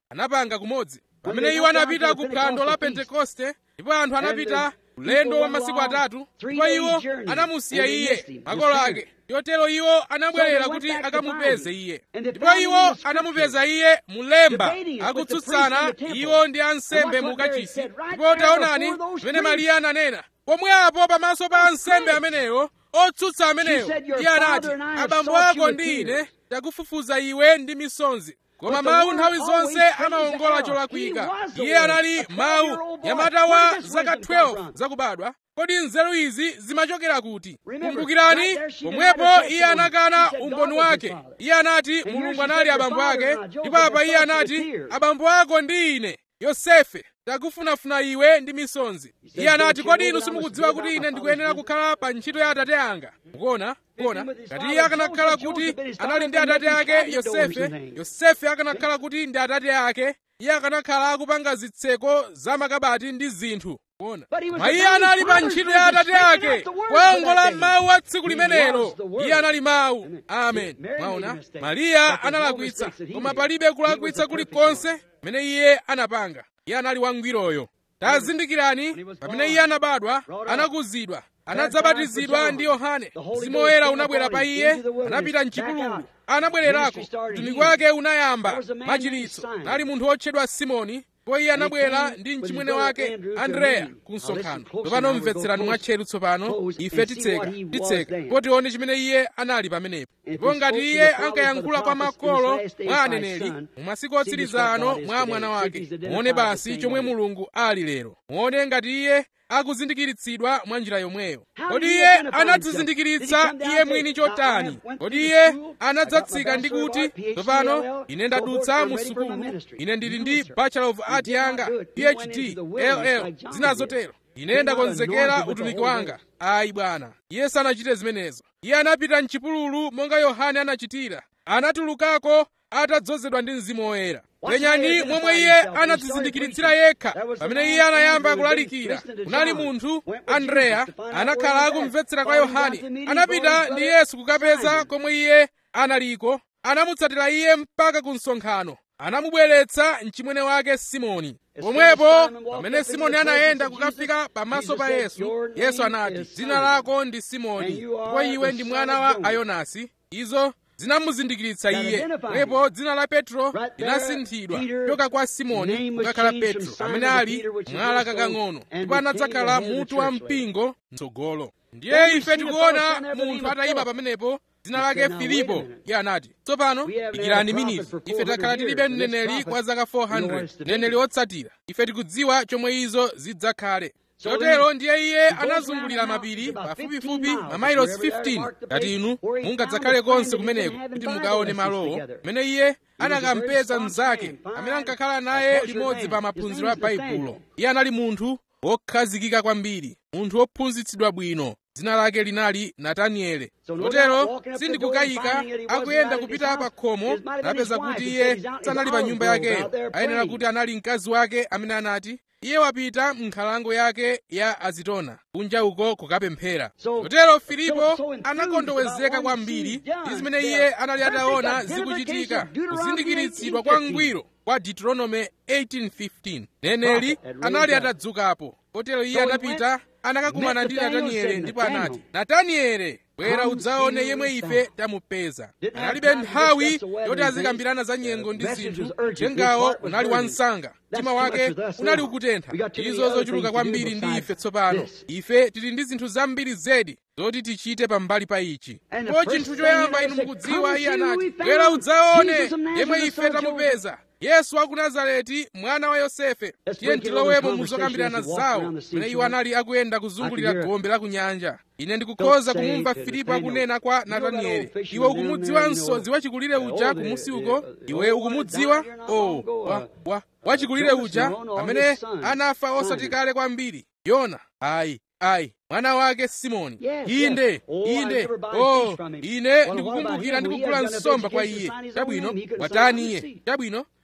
A: anapanga kumodzi pamene iwo anapita ku phwando la pentekoste ndipo anthu anapita ulendo wa masiku atatu ndipo iwo anamusiya iye makolo ake yotero iwo anabwerera kuti akamupeze iye ndipo iwo anamupeza iye mulemba akutsutsana iwo ndi ansembe mu kachisi ndipo taonani pamene mariya ananena pomwepo pamaso pa ansembe amenewo otsutsa amenewo iye anati abambo ako ndi ine takufufuza iwe ndi misonzi koma mawu nthawi zonse amawongola cholakwika iye anali mawu nyamata wa zaka 12 zakubadwa kodi nzeru izi zimachokera kuti kumbukirani pomwepo iye anakana umboni wake iye anati mulungu anali abambo ake ndipo apa iye anati abambo ako ndi ine yosefe takufunafuna iwe ndi misonzi iye anati kodi inu simukudziwa kuti ine ndikuyenera kukhala pa ntchito ya atate anga mukuona kuona ngati iye akanakhala kuti anali ndi atate ake yosefe yosefe akanakhala kuti ndi atate ake iye akanakhala akupanga zitseko za makabati ndi zinthu kuona koma iye anali pa ntchito ya atate ake kuwongola mawu a tsiku limenelo iye anali mawu amen mwaona mariya analakwitsa koma palibe kulakwitsa kulikonse pamene iye anapanga iye anali wangwiroyo tazindikirani pamene iye anabadwa anakuzidwa anadzabatizidwa ndi yohane mzimu woyera unabwera pa iye anapita mchipululu anabwererako mtumiki wake unayamba machiritso nali munthu wotchedwa simoni ndipo iye anabwera ndi mchimwene wake andreya ku msonkhano tsopano mvetserani mwatcheru tsopano ife titseka titseka ndipo tione chimene iye anali pamenepo ndipo ngati iye ankayankhula kwa makolo mwa aneneri mu masiku otsiriza ano mwa mwana wake muone basi chomwe mulungu ali lero muone ngati iye akuzindikiritsidwa mwa njira yomweyo kodi iye anadzizindikiritsa iye mwini chotani kodi iye anadzatsika ndi kuti tsopano ine ndadutsa mu sukulu ine ndili ndi bachelor of art yanga phd ll zina zotero ine ndakonzekera utumiki wanga ayi bwana iye sanachite zimenezo iye anapita mchipululu monga yohane anachitira anatulukako atadzozedwa ndi mzimu woyera penyani momwe iye anadzizindikiritsira yekha pamene iye anayamba kulalikira kunali munthu andreya anakhala akumvetsera kwa yohane anapita ndi yesu kukapeza komwe iye analiko anamutsatira iye mpaka ku msonkhano anamubweretsa mchimwene wake simoni pomwepo pamene simoni anayenda kukafika pamaso pa yesu yesu anati dzina lako ndi simoni ndipo iwe ndi mwana wa ayonasi izo zinamuzindikiritsa iye pomwepo dzina la petro linasinthidwa kuchoka kwa simoni kukakhala petro amene ali mwala kakang'ono ndipo anadzakhala mutu wa mpingo mtsogolo ndiye ife tikuona munthu atayima pamenepo dzina lake filipo iye anati tsopano dikirani miniti ife takhala tilibe mneneri kwa zaka 400 mneneri wotsatira ife tikudziwa chomwe izo zidzakhale chotero ndiye iye anazungulira mapiri pafupifupi mamayilosi 15 ngati inu mungadzakhale konse kumeneko kuti mukaone malowo pamene iye anakampeza mnzake amene ankakhala naye limodzi pa maphunziro a baibulo iye anali munthu wokhazikika kwambiri munthu wophunzitsidwa bwino dzina lake linali nataniele chotero sindikukayika akuyenda kupita pa khomo anapeza kuti iye sanali pa nyumba yakeyo ayenera kuti anali mkazi wake amene anati iye wapita m'nkhalango yake ya azitona kunja uko kukapemphera chotero filipo anakondowezeka kwambiri ndi zimene iye anali ataona zikuchitika kuzindikiritsidwa kwa ngwiro kwa deuteronome 18:15 neneli anali atadzukapo kotero iye anapita anakakumana ndi nataniele ndipo anati nataniele bwera udzaone yemwe ife tamupeza analibe nthawi yoti azikambirana za nyengo ndi zinthu mtengawo unali wansanga mtima wake unali ukutentha izo zochuluka kwambiri ndi ife tsopano ife tili ndi zinthu zambiri zedi zoti tichite pambali pa ichi ndipo chinthu choyamba inu mukudziwa iye anati bwera udzaone yemwe ife tamupeza yesu wa ku nazareti mwana wa yosefe tiye tilowemo muzokambirana zawo pamene iwo anali akuyenda kuzungulira gombe la ku nyanja ine ndikukhoza kumumva filipo akunena kwa natanieli iwe ukumudziwa msodzi wachikulire uja kumusi uko iwe ukumudziwa o wa, wa, wachikulire uja amene anafa osati kale kwambiri yona ayi ayi mwana wake simoni inde inde o ine ndikukumbukira ndikugula nsomba kwa iye chabwino watani iye chabwino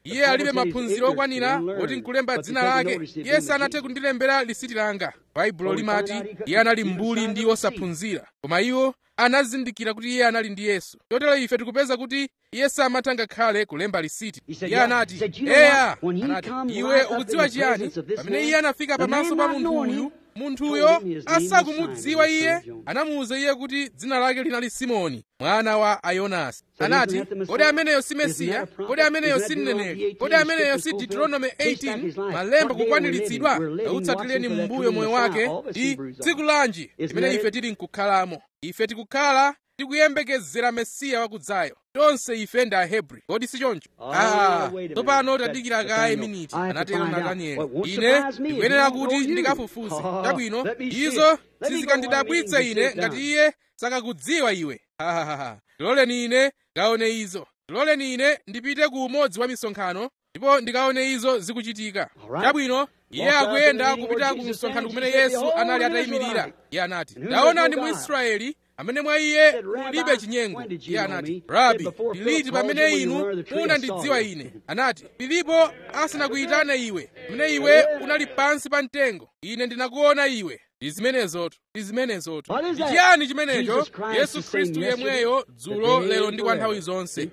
A: iye alibe maphunziro okwanira oti nkulemba dzina lake iye sanathe kundilembera lisiti langa baibulo limati iye anali mbuli ndi osaphunzira koma iwo anazindikira kuti iye anali ndi yesu chotero ife tikupeza kuti iye samatha ngakhale kulemba lisiti iye anati eya anati iwe ukudziwa chiyani pamene iye anafika pamaso pa munthu uyu munthuyo asakumudziwa iye anamuwuza iye kuti dzina lake linali simoni mwana wa ayonasi anati kodi ameneyo si mesiya kodi ameneyo si mneneri kodi ameneyo si deuteronomy 18 malemba kukwaniritsidwa awutsatireni m'mbuyo moyo wake ndi tsiku lanji limene ife tili nkukhalamo ife tikukhala tikuyembekezera mesiya wakudzayo tonse ife ndi ahebri kodi si choncho ah tsopano tadikira kaye miniti anatero natanieli ine ndikuyenera kuti ndikafufuze chabwino izo sizikandidabwitsa ine ngati iye sakakudziwa iwe hahaha tiloleni ine ngaone izo tiloleni ine ndipite ku umodzi wa misonkhano ndipo ndikaone izo zikuchitika chabwino iye akuyenda kupita ku msonkhano kumene yesu anali atayimirira iye anati ndaonani mu israeli amene mwa iye mulibe chinyengo iye anati rabi ndiliti pamene inu munandidziwa ine anati filipo asanakuyitane iwe pamene iwe unali pansi pa mtengo ine ndinakuona iwe ndi zimenezotu ndi zimenezotu ndi chiyani chimenecho yesu khristu yemweyo dzulo lero ndi kwa nthawi zonse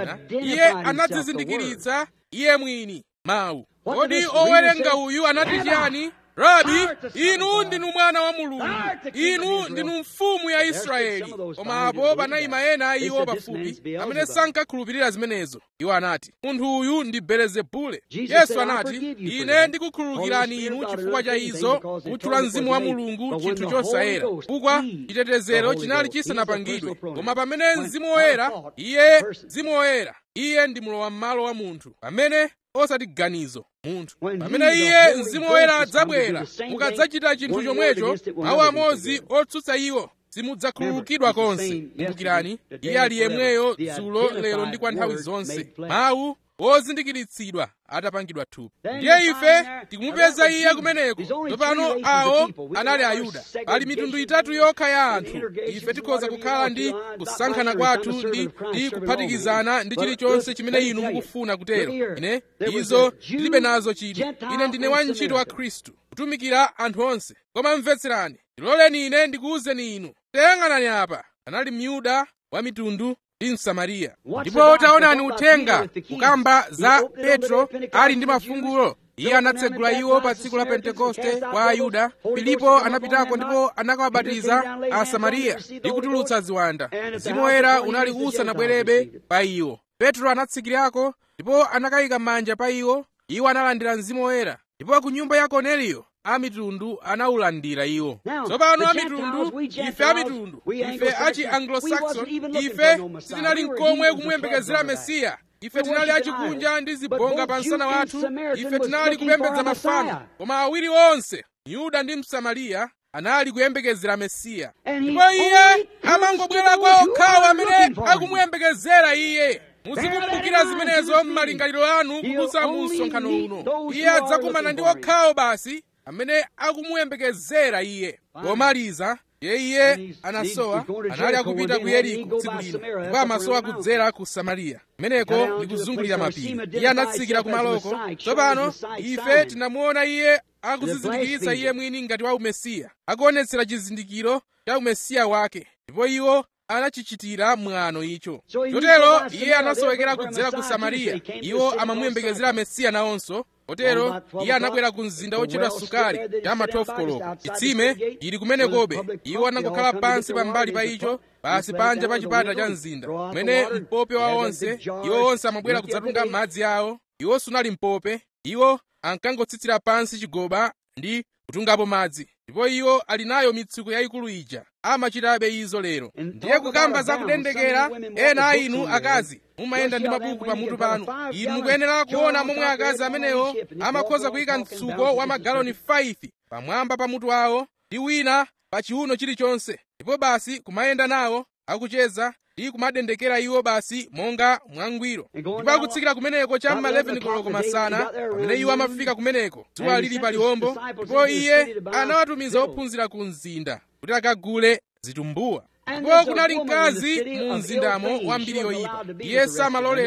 A: iye anadzizindikiritsa iye mwini mawu kodi owerenga uyu anati chiyani rabi inu ndinu mwana wa mulungu inu ndinu mfumu ya israeli koma apo panayima ena a iwo pafupi amene sankakhulupirira zimenezo iwo anati munthu uyu ndi belezebule yesu anati ine ndikukhululukirani inu chifukwa cha izo kutchula mzimu wa mulungu chinthu chosayera chifukwa chitetezero chinali chisanapangidwe koma pamene mzimu woyera iye mzimu woyera iye ndi mlowa m'malo wa munthu pamene osati ganizo munthu pamene iye mzimu woyera adzabwera mukadzachita chinthu chomwecho mawu amodzi otsutsa iwo simudzakhululukidwa konse kumbukirani iye ali yemweyo dzulo lero ndi kwa nthawi zonse mawu ozindikiritsidwa atapangidwa thupi ndiye ife tikumupeza iye kumeneko tsopano awo anali ayuda pali mitundu itatu yokha ya anthu ife tikhoza kukhala ndi kusankhana kwathu ndi, ndi kuphatikizana ndi chilichonse chimene inu mukufuna kutero ine izo tilibe nazo chidwi ine ndine wantchito wa khristu kutumikira anthu onse koma mvetserani ndiloleni ine ndikuwuzeni inu tayang'anani apa anali myuda wa mitundu ndi msamariya ndipo taonani uthenga kukamba za petro ali ndi mafungulo iye anatsegula iwo pa tsiku la pentekoste kwa ayuda filipo anapitako ndipo anakawabatiza asamariya ndi kutulutsa ziwanda mzimu woyera unali usanabwerebe pa iwo petro anatsikirako ndipo anakayika manja pa iwo iwo analandira mzimu woyera ndipo ku nyumba ya korneliyo amitundu anawulandira iwo tsopano amitundu ife amitundu ife achi anglo-saxon ife sitinali nkomwe kumuyembekezera mesiya ife tinali achikunja ndi zibonga pa msana wathu ife tinali kupembedza mafano koma awiri onse myuda ndi msamariya anali kuyembekezera mesiya ndipo iye amangobwera kwa okhawo amene akumuyembekezera iye muzikumbukira zimenezo m'malingaliro anu kudutsa mu msonkhano uno iye adzakumana ndi okhawo basi amene akumuyembekezera iye pomaliza ye iye anasowa anali akupita ku yeriko tsiku lino ndipo amasowa kudzera ku samariya kumeneko ndi kuzungulira mapiri iye anatsikira kumaloko tsopano ife tinamuona iye akudzizindikiritsa iye mwini ngati wa umesiya akuonetsera chizindikiro cha umesiya wake ndipo iwo anachichitira mwano icho chotero iye anasowekera kudzera ku samariya iwo amamuyembekezera mesiya nawonso kotero iye anabwera ku mzinda wotchedwa sukari cha ma 12 koloko chitsime ili kumenekobe iwo anangokhala pansi pambali pa icho pasi panja pa chipata cha mzinda kumene mpope wa onse iwo onse amabwera kudzatunga madzi awo iwo sunali mpope iwo ankangotsitsira pansi chigoba ndi kutungapo madzi ndipo iwo ali nayo mitsuko yayikulu ija amachitabe izo lero ndiye kukamba za kudendekera ena a inu akazi mumayenda ndi mabuku pamutu panu inu mukuyenera kuona momwe akazi amenewo amakhoza kuyika mtsuko wa magaloni 5 pamwamba pamutu awo ndi wina pa chiuno chilichonse ndipo basi kumayenda nawo akucheza ndi kumadendekera iwo basi monga mwangwiro ndipo akutsikira kumeneko cha ma 11 koloko masana pamene iwo amafika kumeneko dzuwa lili pa liwombo ndipo iye anawatumiza ophunzira ku mzinda kuti akagule zitumbuwa ndipo kunali mkazi mu mzindamo wambiri yoyipa iye samaloledwa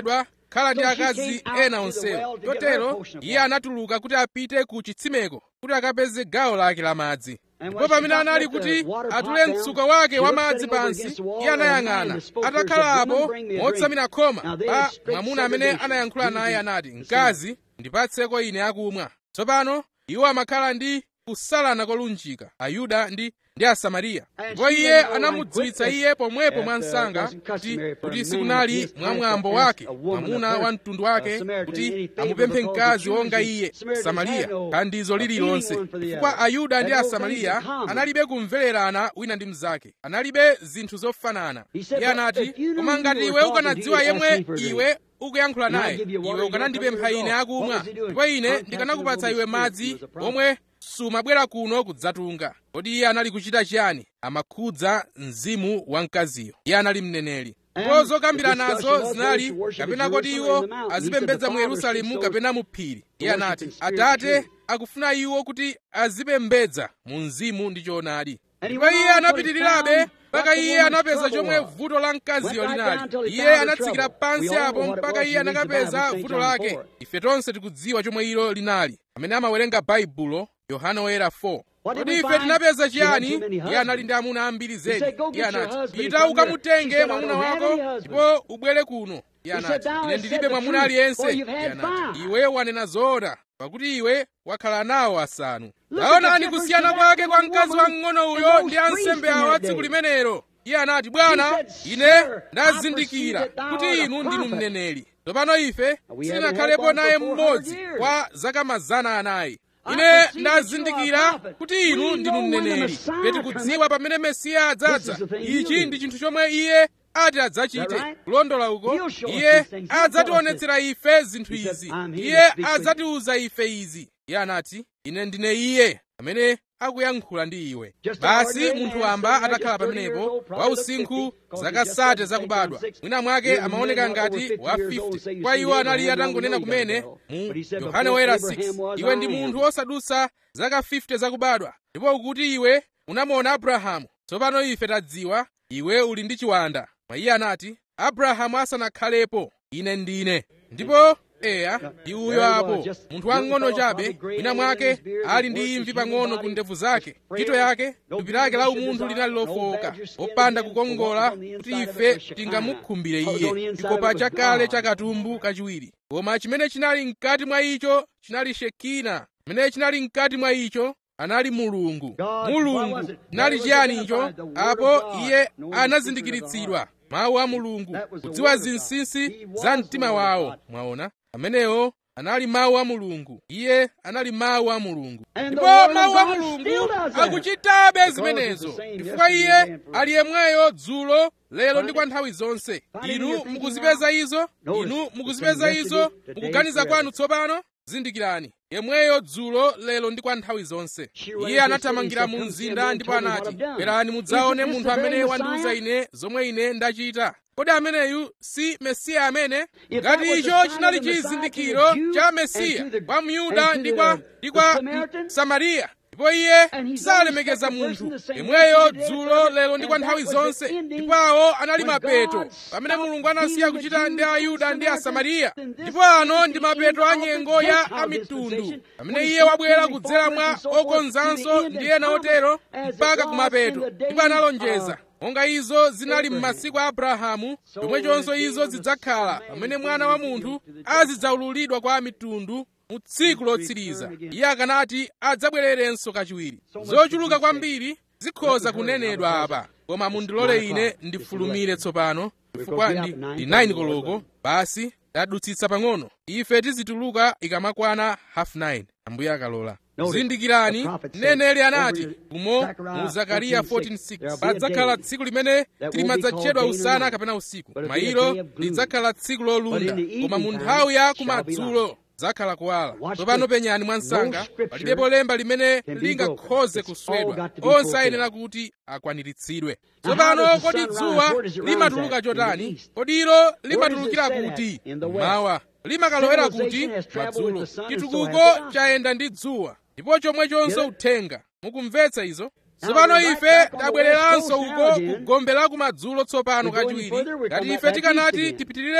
A: khala ndi akazi ena onsewo chotero iye anatuluka kuti apite ku chitsimeko kuti akapeze gawo lake la madzi ndipo pamene anali kuti atule mtsuko wake wa madzi pansi iye anayang'ana atakhala apo motsamira khoma pa mwamuna amene anayankhula naye anati mkazi ndipatseko ine akumwa tsopano iwo amakhala ndi kusalana kolunjika ayuda ndi ndi asamariya ndipo iye anamudziwitsa iye pomwepo mwa msanga kuti kuti sikunali mwamwambo wake mwamuna wa mtundu wake kuti amupemphe mkazi wonga iye samariya thandizo lililonse chifukwa ayuda ndi asamariya analibe kumvererana wina ndi mnzake analibe zinthu zofanana iye anati koma ngati iwe ukanadziwa yemwe iwe ukuyankhula naye iwe ukanandipempha ine akumwa ndipo ine ndikanakupatsa iwe madzi omwe sumabwera kuno kudzatunga kodi iye anali kuchita chiyani amakhudza mzimu wa mkaziyo iye anali mneneri ndipo zokambira nazo zinali kapena kodi iwo azipembedza mu yerusalemu kapena mu phiri iye anati atate akufuna iwo kuti azipembedza mu mzimu ndi choonadi ndipo iye anapitirirabe mpaka iye anapeza chomwe vuto la mkaziyo linali iye anatsikira pansi apo mpaka iye anakapeza vuto lake ife tonse tikudziwa chomwe ilo linali amene amawerenga baibulo yohana woyera 4 kodi ife tinapeza chiyani iye anali ndi amuna ambiri zedi iye anati pita ukamutenge mwamuna wako ndipo ubwere kuno iye anati ine ndilibe mwamuna aliyense iye anati iwe wanena zoona pakuti iwe wakhala nawo asanu taonani kusiyana kwake kwa mkazi wamng'ono uyo ndi ansembe awa tsiku limenelo iye anati bwana ine ndazindikira kuti inu ndinu mneneri tsopano ife sitinakhalepo naye mmodzi kwa zaka mazana anayi ine ndazindikira kuti inu ndinu mneneri ife tikudziwa pamene mesiya adzadza ichi ndi chinthu chomwe iye ati adzachite kulondola uko iye adzationetsera ife zinthu izi iye adzatiuza ife izi iye anati ine ndine iye amene akuyankhula ndi iwe basi munthu wamba atakhala pamenepo wa usinkhu zaka sate zakubadwa mwina mwake amaoneka ngati wa 50 kwa iwo anali atangonena kumene mu yohane woyera 6 iwe ndi munthu osadutsa zaka 50 zakubadwa ndipo ukuti iwe unamuona abrahamu tsopano ife tadziwa iwe uli ndi chiwanda koma iye anati abrahamu asanakhalepo ine ndine ndipo eya ndi uyo apo munthu wang'ono chabe mwina mwake ali ndi imvi pang'ono ku ndevu zake ntchito yake thupi lake la umunthu linali lofowoka popanda kukongola kuti ife tingamukhumbire iye chikopa chakale cha katumbu kachiwiri koma chimene chinali mkati mwa icho chinali shekina chimene chinali mkati mwa icho anali mulungu mulungu chinali chiyani icho apo iye anazindikiritsidwa mawu a mulungu kudziwa zinsinsi za mtima wawo mwaona amenewo anali mawu a mulungu iye anali mawu a mulungu ndipo mawu a mulungu akuchitabe zimenezo chifukwa iye ali yemweyo dzulo lero ndi kwa nthawi zonse inu mukuzipeza izo inu mukuzipeza izo mukuganiza kwanu tsopano zindikirani yemweyo dzulo lero ndi kwa nthawi zonse iye anathamangira mu mzinda ndipo anati bwerani mudzaone munthu amene wandiuza ine zomwe ine ndachita kodi ameneyu si mesiya amene ngati icho chinali chizindikiro cha mesiya kwa myuda ndi kwa ndi kwa samariya ndipo iye salemekeza munthu yemweyo dzulo lero ndi kwa nthawi zonse ndipo awo anali mapeto pamene mulungu anasiya kuchita ndi ayuda ndi asamariya ndipo ano ndi mapeto a nyengo ya amitundu pamene iye wabwera kudzera mwa okonzanso ndi ena otero mpaka kumapeto ndipo analonjeza monga izo zinali m'masiku a abrahamu chomwechonso izo zidzakhala pamene mwana wa munthu azidzaululidwa kwa mitundu mu tsiku lotsiriza iye akanati adzabwererenso kachiwiri zochuluka kwambiri zikhoza kunenedwa apa koma mundilole ine ndifulumire tsopano chifukwa ndi 9 koloko basi tadutsitsa pang'ono ife tizituluka ikamakwana half 9 ambuye akalola zindikirani mneneri anati umo mu zakariya 14:6 padzakhala tsiku limene tilimadzatchedwa usana kapena usiku koma ilo lidzakhala tsiku lolunda koma mu nthawi ya kumadzulo zakhala kuwala tsopano penyani mwansanga palibepo lemba limene lingakhoze kuswedwa onse ayenera kuti akwaniritsidwe tsopano kodi dzuwa limatuluka chotani kodi ilo limatulukira kuti mawa limakalowera kuti madzulo chitukuko chayenda ndi dzuwa ndipo chomwechonso uthenga mukumvetsa izo tsopano ife tabwereranso uko ku gombe la kumadzulo tsopano kachiwiri ngati ife tikanati tipitirirabe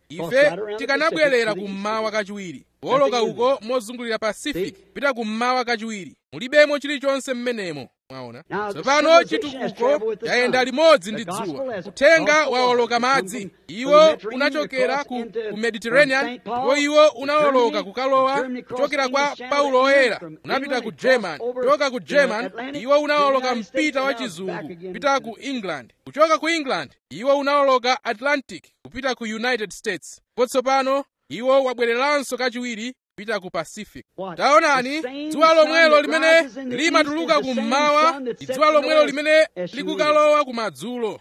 A: ife tikanabwerera kummawa kachiwiri kuwoloka uko mozungulira pacific pita kummawa kachiwiri mulibemo chilichonse mmenemo mwaona tsopano chitukuko chayenda limodzi ndi dzuwa uthenga wawoloka madzi iwo unachokera ku, ku mediterranean ndipo iwo unawoloka kukalowa kuchokera kwa paulo oyera unapita ku german kuchoka ku german iwo unawoloka mpita wa chizungu kupita ku england kuchoka ku england iwo unawoloka atlantic kupita ku united states ndipo tsopano iwo wabwereranso kachiwiri kupita ku pacific taonani dzuwa lomwelo limene limatuluka kummawa ndi dzuwa lomwelo limene likukalowa kumadzulo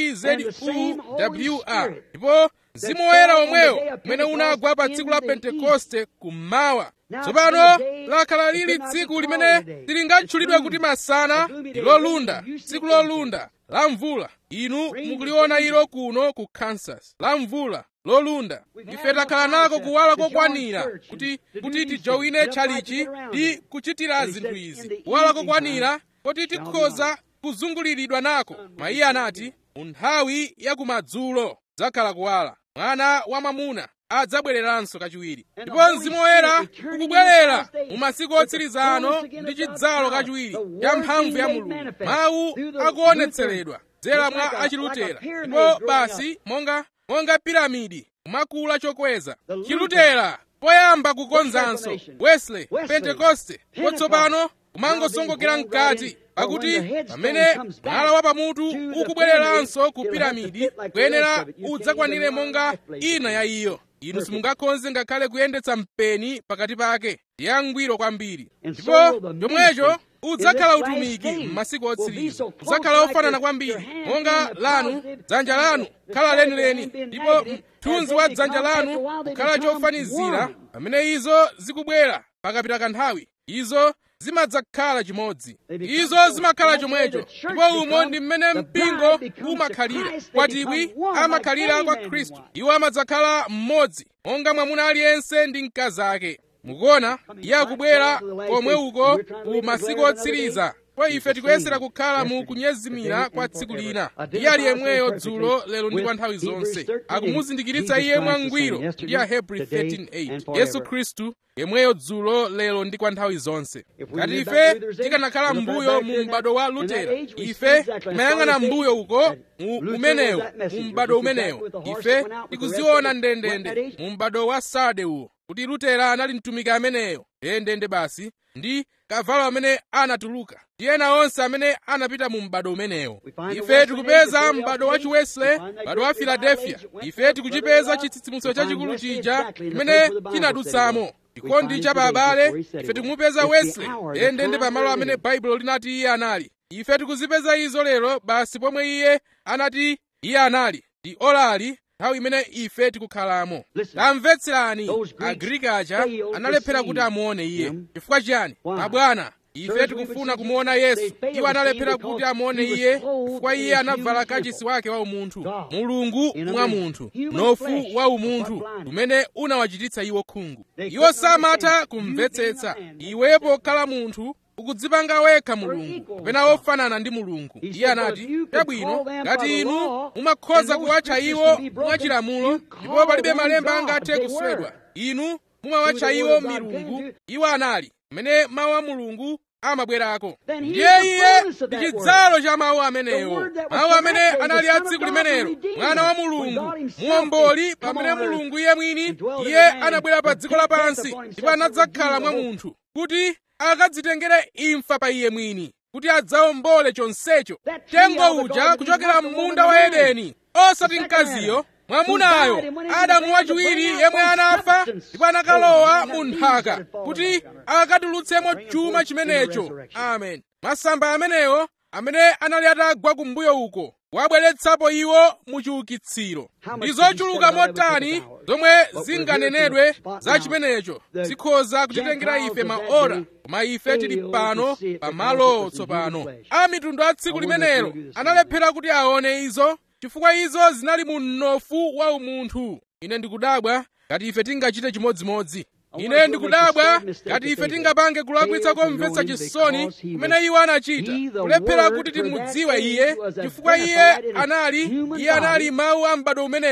A: tzuwr ndipo mzimu woyera omwewo umene unagwa pa tsiku la pentekoste kummawa tsopano lakhala lili tsiku limene silingatchulidwe kuti masana ndi lolunda tsiku lolunda la mvula inu mukuliona ilo kuno ku kansas la mvula lolunda ife takhala nako kuwala kokwanira kuti kuti tijowine tchalichi ndi kuchitira zinthu izi kuwala kokwanira kuti tikhoza kuzunguliridwa nako mayiye anati mu nthawi ya kumadzulo zakhala kuwala mwana wamwamuna adzabwereranso kachiwiri ndipo mzimu woyera ukubwerera mu masiku otsiriza ano ndi chidzalo kachiwiri cha mphamvu ya mulungu mawu akuonetseredwa dzera mwa achilutera ndipo basi monga monga piramidi kumakula chokweza chilutera poyamba kukonzanso wesley pentekoste potsopano kumangosongokera mkati pakuti pamene mwala wa pamutu ukubwereranso ku piramidi kuyenera udzakwanire monga ina ya iyo inu simungakhonze ngakhale kuyendetsa mpeni pakati pake ndi yangwiro kwambiri ndipo chomwecho udzakhala utumiki m'masiku otsiriza udzakhala ofanana kwambiri monga lanu dzanja lanu khala lenileni ndipo mthunzi wa dzanja lanu kukhala chofanizira pamene izo zikubwera pakapita kanthawi izo zimadzakhala chimodzi izo zimakhala chomwecho ndipo umo ndi mmene mpingo umakhalira kwatibwi amakhalira kwa khristu iwo amadzakhala mmodzi monga mwamuna aliyense ndi mkazi ake mukuona iye akubwera komwe uko ku masiku otsiriza kwa ife tikuyesera kukhala mu kunyezimira kwa tsiku lina iye ali yemweyo dzulo lero ndi kwa nthawi zonse akumuzindikiritsa iye mwangwiro ndi ahebri 13:8 yesu khristu yemweyo dzulo lero ndi kwa nthawi zonse ngati ife tikanakhala m'mbuyo mu m'bado wa lutera ife timayang'ana m'mbuyo uko mu umenewo mu m'bado umenewo ife tikuziona ndendende mu m'bado wa sarde uwo kuti lutera anali mtumiki ameneyo ndendende basi ndi kavalo amene anatuluka ndi ena onse amene anapita mu m'bado umenewo ife tikupeza m'bado wa chiwesley m'bado wa filadelfiya ife tikuchipeza chitsitsimutso chachikulu chija chimene chinadutsamo chikondi cha abale ife tikumupeza wesley ndendende pamalo amene baibulo linati iye anali ife tikuzipeza izo lero basi pomwe iye anati iye anali ndi olali nthawi imene ife tikukhalamo tamvetserani agriki aja analephera kuti amuone iye chifukwa chiyani mabwana ife tikufuna kumuona yesu iwo analephera kuti amuone iye chifukwa iye anavala kachisi wake wa umunthu mulungu mwa munthu nofu wa umunthu umene unawachititsa iwo khungu iwo samatha kumvetsetsa iwe pokhala munthu ukudzipanga wekha mulungu kapena wofanana ndi mulungu iye anati chabwino ngati inu mumakhoza kuwatcha iwo mwachilamulo ndipo palibe malemba angathe kuswedwa inu mumawatcha iwo milungu iwo anali mmene mawu a mulungu amabwerako ndiye iye ndi chidzalo cha mawu amenewo mawu amene anali a tsiku limenelo mwana wa mulungu muomboli pamene mulungu iye mwini iye anabwera pa dziko lapansi ndipo anadzakhala mwa munthu kuti akadzitengere imfa pa iye mwini kuti adzawombole chonsecho tengo uja kuchokera m'munda wa edeni osati mkaziyo mwamunayo adamu wachiwiri yemwe anafa ndipo anakalowa mu nthaka kuti akatulutsemo chuma chimenecho amen masamba amenewo amene anali atagwa kumbuyo uko wabweretsapo iwo mu chiukitsiro ndi zochuluka motani zomwe zinganenedwe za chimenecho zikhoza kutitengera ife maora koma ife tili pano pamalowo tsopano a mitundu a tsiku limenelo analephera kuti aone izo chifukwa izo zinali mu mnofu wa umunthu ine ndikudabwa ngati ife tingachite chimodzimodzi ine ndikudabwa ngati ife tingapange kulakwitsa komvetsa chisoni kumene iwo anachita kulephera kuti timudziwe iye chifukwa iye anali iye anali mawu a m'bado umenewo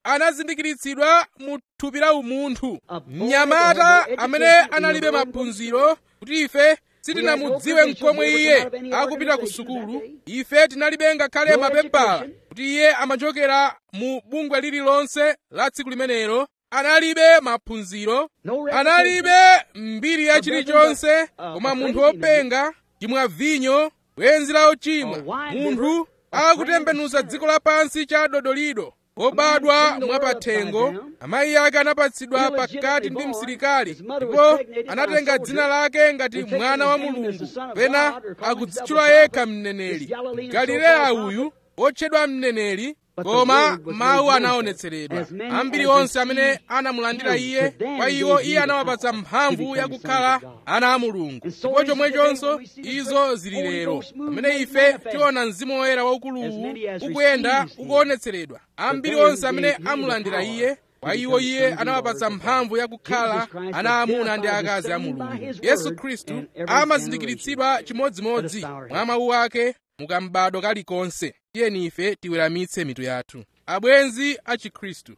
A: anazindikiritsidwa mu thupi la umunthu mnyamata amene analibe maphunziro kuti ife sitinamudziwe mkomwe iye akupita ku sukulu ife tinalibe ngakhale mapepala kuti iye amachokera mu bungwe lililonse la tsiku limenelo analibe maphunziro analibe mbiri ya chilichonse koma munthu wopenga chimwa vinyo bwenzi la uchimwa munthu akutembenuza dziko lapansi cha dodolido wobadwa mwapathengo amayi ake anapatsidwa pakati ndi msilikali ndipo anatenga dzina lake ngati mwana wa mulungu pena akudzitchula yekha mneneri galileya uyu wotchedwa mneneri koma mawu anaonetseredwa ambiri onse amene anamulandira iye kwa iwo iye anawapatsa mphamvu yakukhala ana a mulungu ndipo chomwechonso izo zili lero pamene ife tiona mzimu woyera waukuluwu ukuyenda ukuonetseredwa ambiri onse amene amulandira iye kwa iwo iye anawapatsa mphamvu yakukhala ana amuna ndi akazi a mulungu yesu khristu amazindikiritsidwa chimodzimodzi mwa mawu ake mukambadwa kalikonse tiyeni ife tiweramitse mitu yathu abwenzi a chikhristu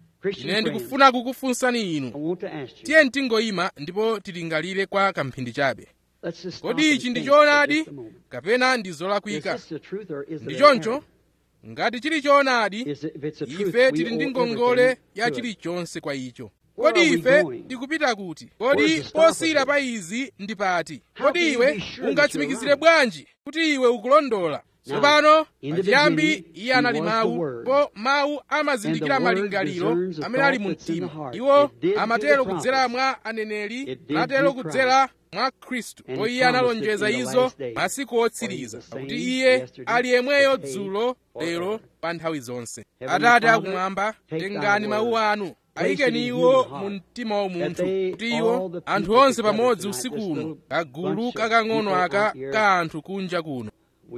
A: ine ndikufuna kukufunsani inu tiyeni tingoyima ndipo tilingalire kwa kamphindi chabe kodi ichi ndi choonadi kapena ndi zolakwika ndi choncho ngati chili choonadi ife tili ndi ngongole ya chilichonse kwa icho kodi ife tikupita kuti kodi posiyira pa izi ndi pati kodi iwe ungatsimikizire bwanji kuti iwe ukulondola tsopano pachiyambi iye anali mawu ndipo mawu amazindikira malingaliro amene ali mu mtima iwo amatero kudzera mwa aneneri natero kudzera mwa khristu ndipo iye analonjeza izo masiku otsiriza pakuti iye ali yemweyo dzulo lero pa nthawi zonse atate akumwamba tengani mawu anu ayikeni iwo mu mtima wa munthu kuti iwo anthu onse pamodzi usiku uno kagulu kakang'ono aka ka anthu kunja kuno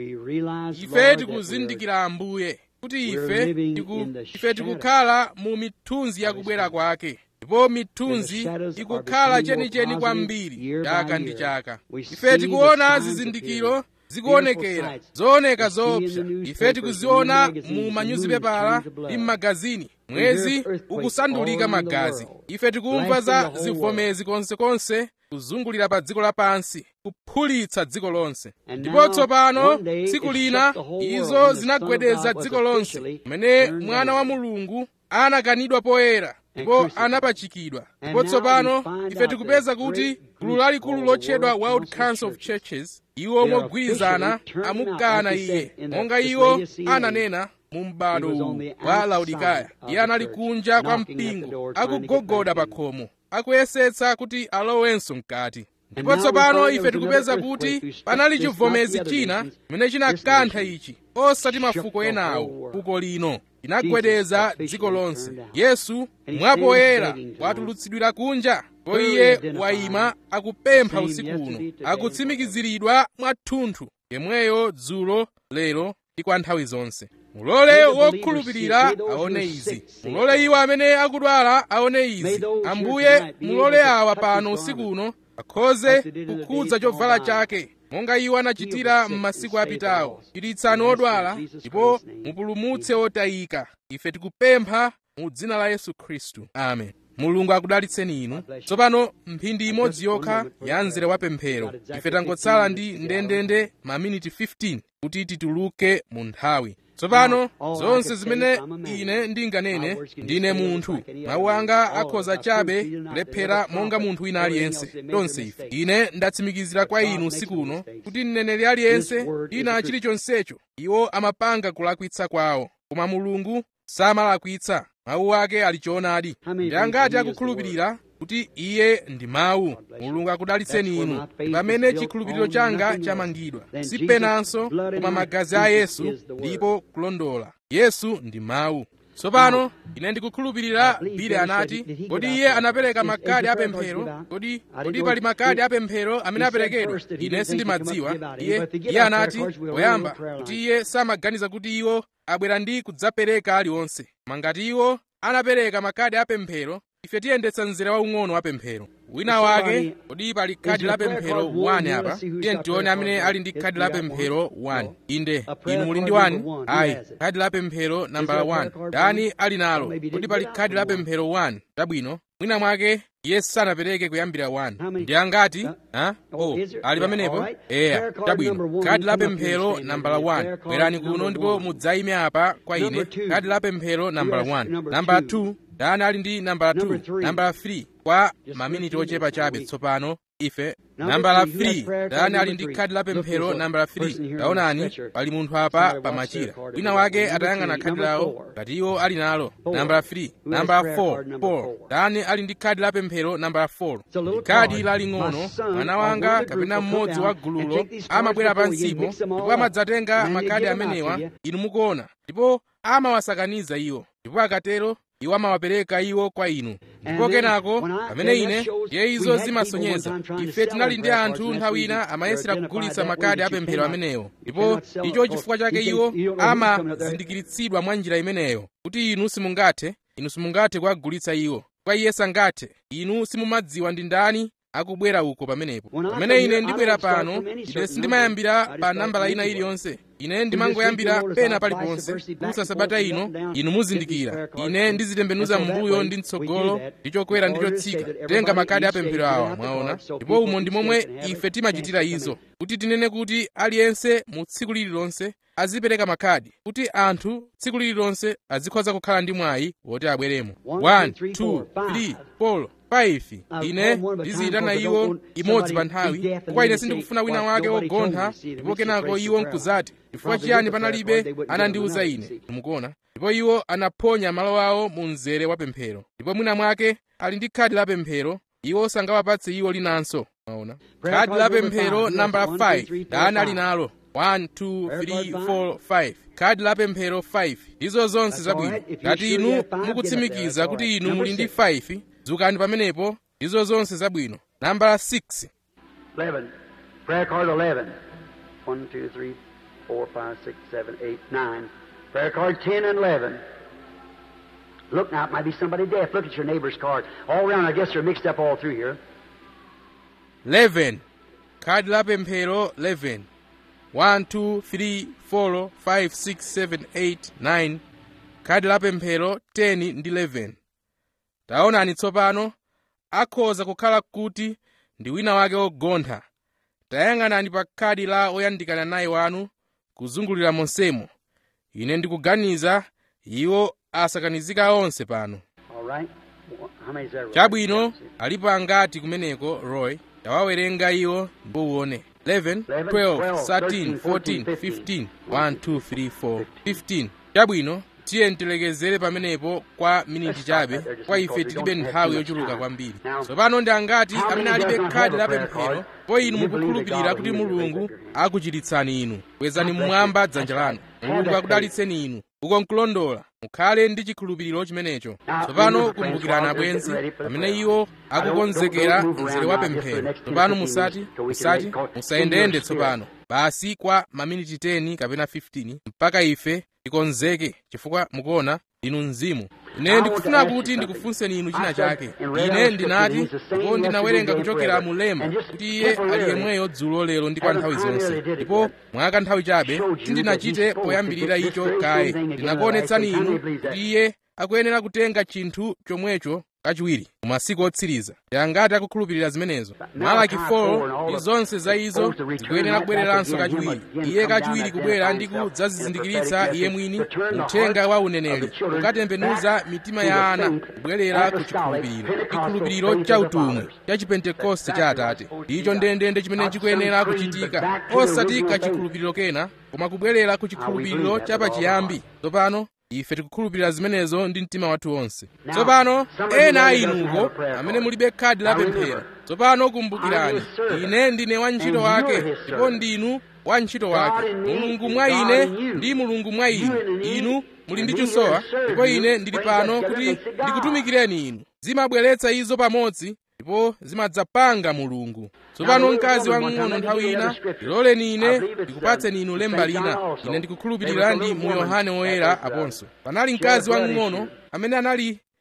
A: ife tikuzindikira ambuye kuti ife tiku, ife tikukhala mu mithunzi yakubwera kwake ndipo mithunzi ikukhala chenicheni kwambiri chaka ndi chaka ife tikuona zizindikiro zikuonekera zooneka zoopsa ife tikuziona mu manyuzipepala ndi m'magazini mwezi ukusandulika magazi ife tikumva za zivomezi konsekonse kuzungulira pa dziko lapansi kuphulitsa dziko lonse ndipo tsopano tsiku lina izo zinagwedeza dziko lonse kumene mwana wa mulungu anakanidwa poyera ndipo anapachikidwa ndipo tsopano ife tikupeza kuti gulu lalikulu lotchedwa world council of churches iwo mogwirizana amukana iye monga iwo ananena mu m'bado uwu wa laodikaya iye anali kunja kwa mpingo akugogoda pa khomo akuyesetsa kuti alowenso mkati ndipo tsopano ife tikupeza kuti panali chivomezi china chimene chinakantha ichi osati mafuko enawo fuko lino linagwedeza dziko lonse yesu mwapoyera watulutsidwira kunja ndipo iye wayima akupempha usiku uno akutsimikiziridwa mwathunthu yemweyo dzulo lero ndi kwa nthawi zonse mulole wokhulupirira aone izi mulole iwo amene akudwala aone izi ambuye mulole awa pano usiku uno akhoze kukhudza chovala chake monga iwo anachitira m'masiku apitawo chiritsani odwala ndipo mupulumutse otayika ife tikupempha mu dzina la yesu khristu amen mulungu akudalitseni inu tsopano mphindi imodzi yokha ya mzere wa pemphero ife tangotsala ndi ndendende maminiti 15 kuti tituluke mu nthawi tsopano zonse zimene ine ndinganene ndine munthu mawu anga akhoza chabe kulephera monga munthu wina aliyense tonse ife ine ndatsimikizira kwa inu usiku uno kuti mneneri aliyense ina chilichonsecho iwo amapanga kulakwitsa kwawo koma mulungu samalakwitsa mawu ake ali choonadi ndi angati akukhulupirira kuti iye ndi mawu mulungu akudalitseni inu pamene chikhulupiriro changa chamangidwa si penanso koma magazi a yesu ndipo kulondola yesu ndi mawu tsopano ine ndikukhulupirira bile anati kodi iye anapereka makadi apemphero kodi kodi pali makadi apemphero amene aperekedwa ine sindimadziwa iye iye anati poyamba kuti iye samaganiza kuti iwo abwera ndi kudzapereka aliwonse koma ngati iwo anapereka makadi apemphero ife tiyendetsa mzere waung'ono wa pemphero wina wake kodi pali khadi la pemphero 1 apa tiye tione amene ali ndi khadi la pemphero 1 inde inu muli ndi 1 ayi khadi la pemphero nambala 1 ndani ali nalo kodi pali khadi la pemphero 1 chabwino mwina mwake iye sanapereke kuyambira 1 ndi angati ha oh ali pamenepo eya chabwino khadi la pemphero nambala 1 bwerani kuno ndipo mudzayime apa kwa ine khadi la pemphero nambala 1 nambala 2 ndani ali ndi nambala 2 nambala 3 kwa maminiti ochepa chabe tsopano ife nambala 3 ndani ali ndi khadi la pemphero nambala 3 taonani pali munthu apa pamachira wina wake atayang'ana khadi lawo ngati iwo ali nalo nambala 3 nambala 4 4 ndani ali ndi khadi la pemphero nambala 4 khadi laling'ono mwana wanga kapena mmodzi wa gululo amabwera pansipo ndipo amadzatenga makhadi amenewa inu mukuona ndipo amawasakaniza iwo ndipo akatero iwo amawapereka iwo kwa inu ndipo kenako pamene ine ndiye izo zimasonyeza ife tinali ndi anthu nthawi ina amayesera kugulitsa makadi apemphero amenewo ndipo icho chifukwa chake iwo amazindikiritsidwa mwa njira imeneyo kuti inu simungathe inu simungathe kuwagulitsa iwo kwa iye sangathe inu simumadziwa ndi ndani akubwera uko pamenepo pamene ine ndibwera pano ine sindimayambira pa nambala ina iliyonse ine ndimangoyambira pena paliponse kusa sabata ino inu muzindikira ine ndizitembenuza m'mbuyo ndi mtsogolo ndi chokwera ndi chotsika tenga makadi apemphero awa mwaona ndipo umo ndi momwe ife timachitira izo kuti tinene kuti aliyense mu tsiku lililonse azipereka makhadi kuti anthu tsiku lililonse azikhoza kukhala ndi mwayi woti abweremo 1 2 3 4 5 ine ndiziyitana iwo imodzi pa nthawi chifukwa ine sindikufuna wina wake wogontha ndipo kenako iwo nkuzati chifukwa chiyani panalibe anandiwuza ine mukuona ndipo iwo anaphonya malo awo mu mzere wa pemphero ndipo mwina mwake ali ndi khadi la pemphero iwo sangawapatse iwo linanso maona khadi la pemphero nambala 5 ndani ali nalo 1 2 3 4 5 khadi la pemphero 5 ndizo zonse zabwino ngati inu mukutsimikiza kuti inu muli ndi 5 dzukani pamenepo ndizo zonse zabwino nambala 6
B: 11. Prayer card 11. 1, 2, 3, 4, 5, 6, 7, 8, 9. Prayer card 10 and 11. Look now, it might be somebody deaf. Look at your neighbor's card. All around, I guess they're mixed up all through here.
A: 11 khadi la pemphero 11 1 2 3 4 5 6 7 8 9 khadi la pemphero 10 ndi 11 taonani tsopano akhoza kukhala kuti ndi wina wake wogontha tayang'anani pa khadi la oyandikana naye wanu kuzungulira monsemo ine ndikuganiza iwo asakanizika onse pano
B: All right? How many is there?
A: chabwino alipo angati kumeneko roy tawawerenga iwo ndipo uwone 11 12 13 14 15 1 2 3 4 15 chabwino tiye ntilekezere pamenepo kwa miniti chabe kwa ife tilibe nthawi yochuluka kwambiri tsopano ndi angati amene alibe khadi la pemphero po inu mukukhulupirira kuti mulungu akuchiritsani inu kwezani mmwamba dzanja lanu mulungu akudalitseni inu uko nkulondola mukhale ndi chikhulupiriro chimenecho tsopano kumbukirani abwenzi pamene iwo akukonzekera mzere wa pemphero tsopano musati musati musayendeyende tsopano basi kwa maminiti 10 kapena 15 mpaka ife tikonzeke chifukwa mukuona inu mzimu ine ndikufuna kuti ndikufunseni inu china chake ine ndinati ndipo ndinawerenga kuchokera mu lemba kuti iye ali yemweyo dzulo lero ndi kwa nthawi zonse ndipo mwaka nthawi chabe sindinachite poyambirira icho kaye ndinakuonetsani inu kuti iye akuyenera kutenga chinthu chomwecho kachiwiri mu masiku otsiriza ndi angati akukhulupirira zimenezo malaki 4 ndi zonse za izo zikuyenera kubwereranso kachiwiri iye kachiwiri kubwera ndi kudzazizindikiritsa iye mwini uthenga wa uneneri kukatembenuza mitima ya ana kubwerera ku chikhulupiriro chikhulupiriro cha utumwi cha chipentekoste cha atate ndicho ndendende chimene chikuyenera kuchitika osati kachikhulupiriro kena koma kubwerera ku chikhulupiriro cha pachiyambi tsopano ife tikukhulupirira zimenezo ndi mtima wathu wonse tsopano ena a inuko amene mulibe khadi la pemphero tsopano kumbukirani ine ndine wantchito wake ndipo ndinu wantchito wake mulungu mwa ine ndi mulungu mwa inu inu muli ndi chosowa ndipo ine ndili pano kuti ndikutumikireni inu zimabweretsa izo pamodzi ndipo zimadzapanga mulungu tsopano mkazi wamng'ono nthawi ina ndiloleni ine ndikupatseni inu lemba lina ine ndikukhulupirira ndi mu yohane woyera aponso panali mkazi wamng'ono amene anali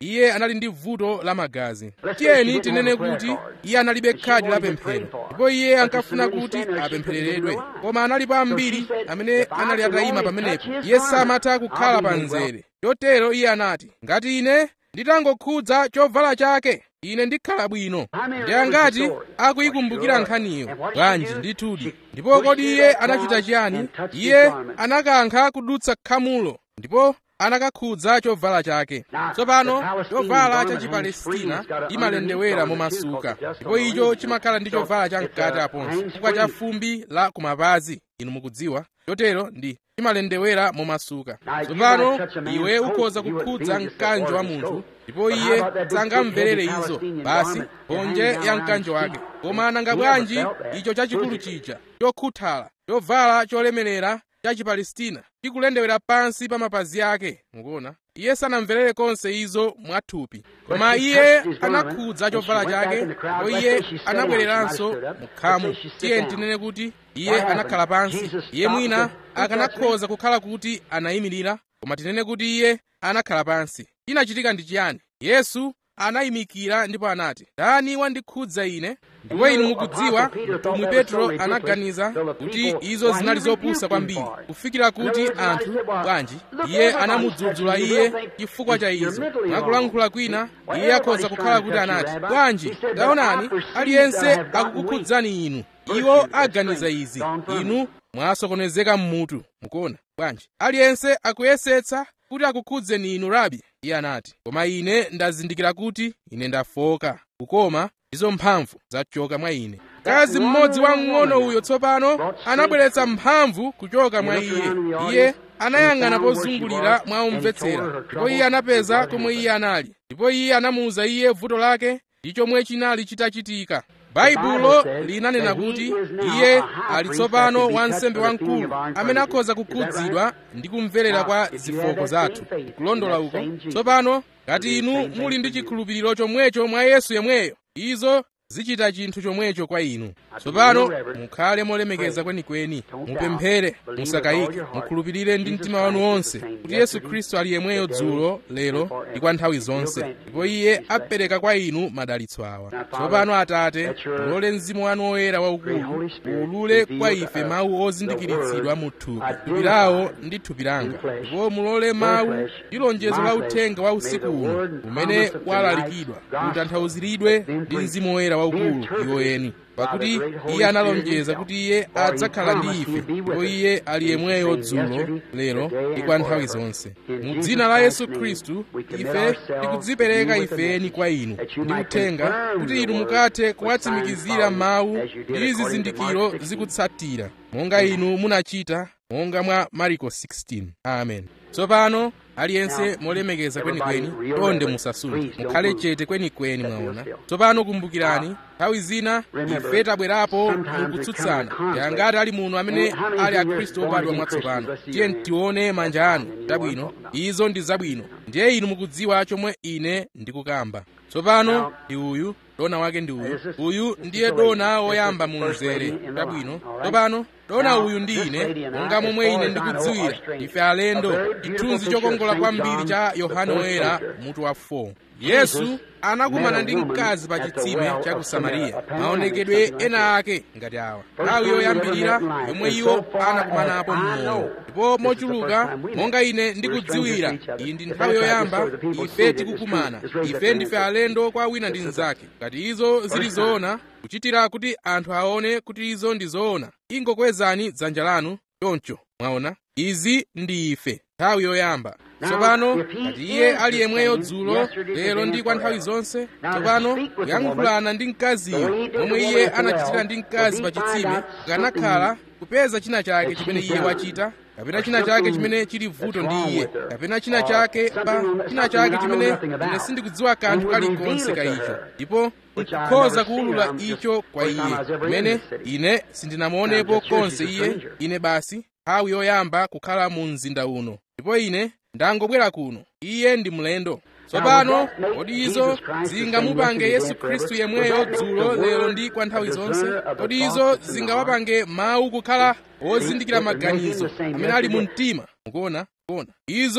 A: iye anali ndi vuto la magazi tiyeni tinene kuti iye analibe khadi la pemphero ndipo iye ankafuna kuti apemphereredwe koma analipo ambiri amene anali atayima pamenepo iye samatha kukhala pa mzere chotero iye anati ngati ine nditangokhudza chovala chake ine ndikhala bwino ndi angati akuyikumbukira nkhaniyo bwanji ndithudi ndipo kodi iye anachita chiyani iye anakankha kudutsa khamulo ndipo anakakhudza chovala chake tsopano chovala cha chipalestina imalendewera momasuka ndipo icho chimakhala ndi chovala chamkati aponso chifukwa cha fumbi la kumapazi inu mukudziwa chotero ndi chimalendewera momasuka tsopano iwe ukhoza kukhudza mkanjo wa munthu ndipo iye sangamverere izo basi ponje ya mkanjo wake koma nanga bwanji icho chachikulu chija chokhuthala chovala cholemerera cha chipalestina chikulendewera pansi pa mapazi ake mukuona iye sanamverere konse izo mwathupi koma iye anakhudza chovala chake ndipo iye anabwereranso mukhamu tiye tinene kuti iye anakhala pansi iye mwina akanakhoza kukhala kuti anayimirira koma tinene kuti iye anakhala pansi chinachitika ndi chiyani yesu anayimikira ndipo anati ndani wandikhudza ine ndipo inu mukudziwa mtumwi petro anaganiza kuti izo zinali zopusa kwambiri kufikira kuti anthu bwanji iye anamudzudzula iye chifukwa cha izo mwakulankhula kwina iye akhoza kukhala kuti anati bwanji taonani aliyense akukukhudzani inu iwo aganiza izi inu mwasokonezeka mmutu mukuona bwanji aliyense akuyesetsa kuti akukhudzeni inu rabi iye anati koma ine ndazindikira kuti ine ndafoka kukoma ndizo mphamvu zachoka mwa ine mkazi mmodzi wamng'ono uyo tsopano anabweretsa mphamvu kuchoka mwa iye iye anayang'ana pozungulira mwa omvetsera ndipo iye anapeza komwe iye anali ndipo iye anamuwuza iye vuto lake ndi chomwe chinali chitachitika baibulo linanena kuti iye ali tsopano wansembe wamkulu amene akhoza kukhudzidwa ndi kumverera kwa zifoko zathu kulondola uko tsopano ngati inu muli ndi chikhulupiriro chomwecho mwa yesu yemweyo izo zichita chinthu chomwecho kwa inu tsopano mukhale molemekeza kwenikweni mupemphere musakayike mukhulupirire ndi mtima wanu wonse kuti yesu khristu ali yemweyo dzulo lero ndi kwa nthawi zonse ndipo iye apereka kwa inu madalitso awa tsopano atate mulole mzimu wanu woyera waukulu uwulule kwa ife mawu ozindikiritsidwa mu thupi thupi lawo ndi thupi langa ndipo mulole mawu ndi lonjezo la uthenga wa usiku uno umene walalikidwa utanthauziridwe ndi mzimu woyera waukulu iwo eni pakuti iye analonjeza kuti iye adzakhala ndi ife ndipo iye ali yemweyo dzulo lero ndi kwa nthawi zonse mu dzina la yesu khristu ife tikudzipereka ifeni kwa inu ndi uthenga kuti inu mukathe kuwatsimikizira mawu ndi zizindikiro zikutsatira monga inu munachita monga mwa mariko 16 amen tsopano aliyense molemekeza kwenikweni tonde musasunthe mukhale chete kwenikweni mwaona tsopano kumbukirani nthawi zina ife tabwerapo mukutsutsana yangati ali muno amene ali akhristu obadwa mwatsopano tiye tione manja anu tabwino izo ndi zabwino ndiye inu mukudziwa chomwe ine ndikukamba tsopano ndi uyu dona wake ndi uyu uyu ndiye dona woyamba mu mzere tabwino tsopano dona uyu ndi ine monga momwe ine ndikudziwira ife alendo chithunzi chokongola kwambiri cha yohane woyera mutu wa 4 yesu anakumana ndi mkazi pa chitsime cha ku samariya maonekedwe ena ake ngati awa nthawi yoyambirira yomwe iwo anakumanapo mmoyo ndipo mochuluka monga ine ndikudziwira iyi ndi nthawi yoyamba ife tikukumana ife ndife alendo kwa wina ndi mnzake ngati izo zili zoona kuchitira kuti anthu aone kuti izo ndi zoona ingokwezani dzanja lanu choncho mwaona izi ndi ife nthawi yoyamba tsopano ngati iye ali yemweyo dzulo lero ndi kwa nthawi zonse tsopano kuyankhulana ndi mkaziyo momwe iye anachitira ndi mkazi pa chitsime kukanakhala kupeza china chake chimene iye wachita kapena china chake chimene chili vuto ndi iye kapena china chake pa china chake chimene ine sindikudziwa kanthu kalikonse ka icho ndipo nkukhoza kuwulula icho kwa iye kumene ine sindinamuonepo konse iye ine basi nthawi yoyamba kukhala mu mzinda uno ndipo ine ndangobwera kuno iye ndi mlendo tsopano kodi izo zingamupange yesu khristu yemweyo dzulo lero ndi kwa nthawi zonse kodi izo zingawapange mawu kukhala ozindikira maganizo amene ali mu mtima mukuona kuona izo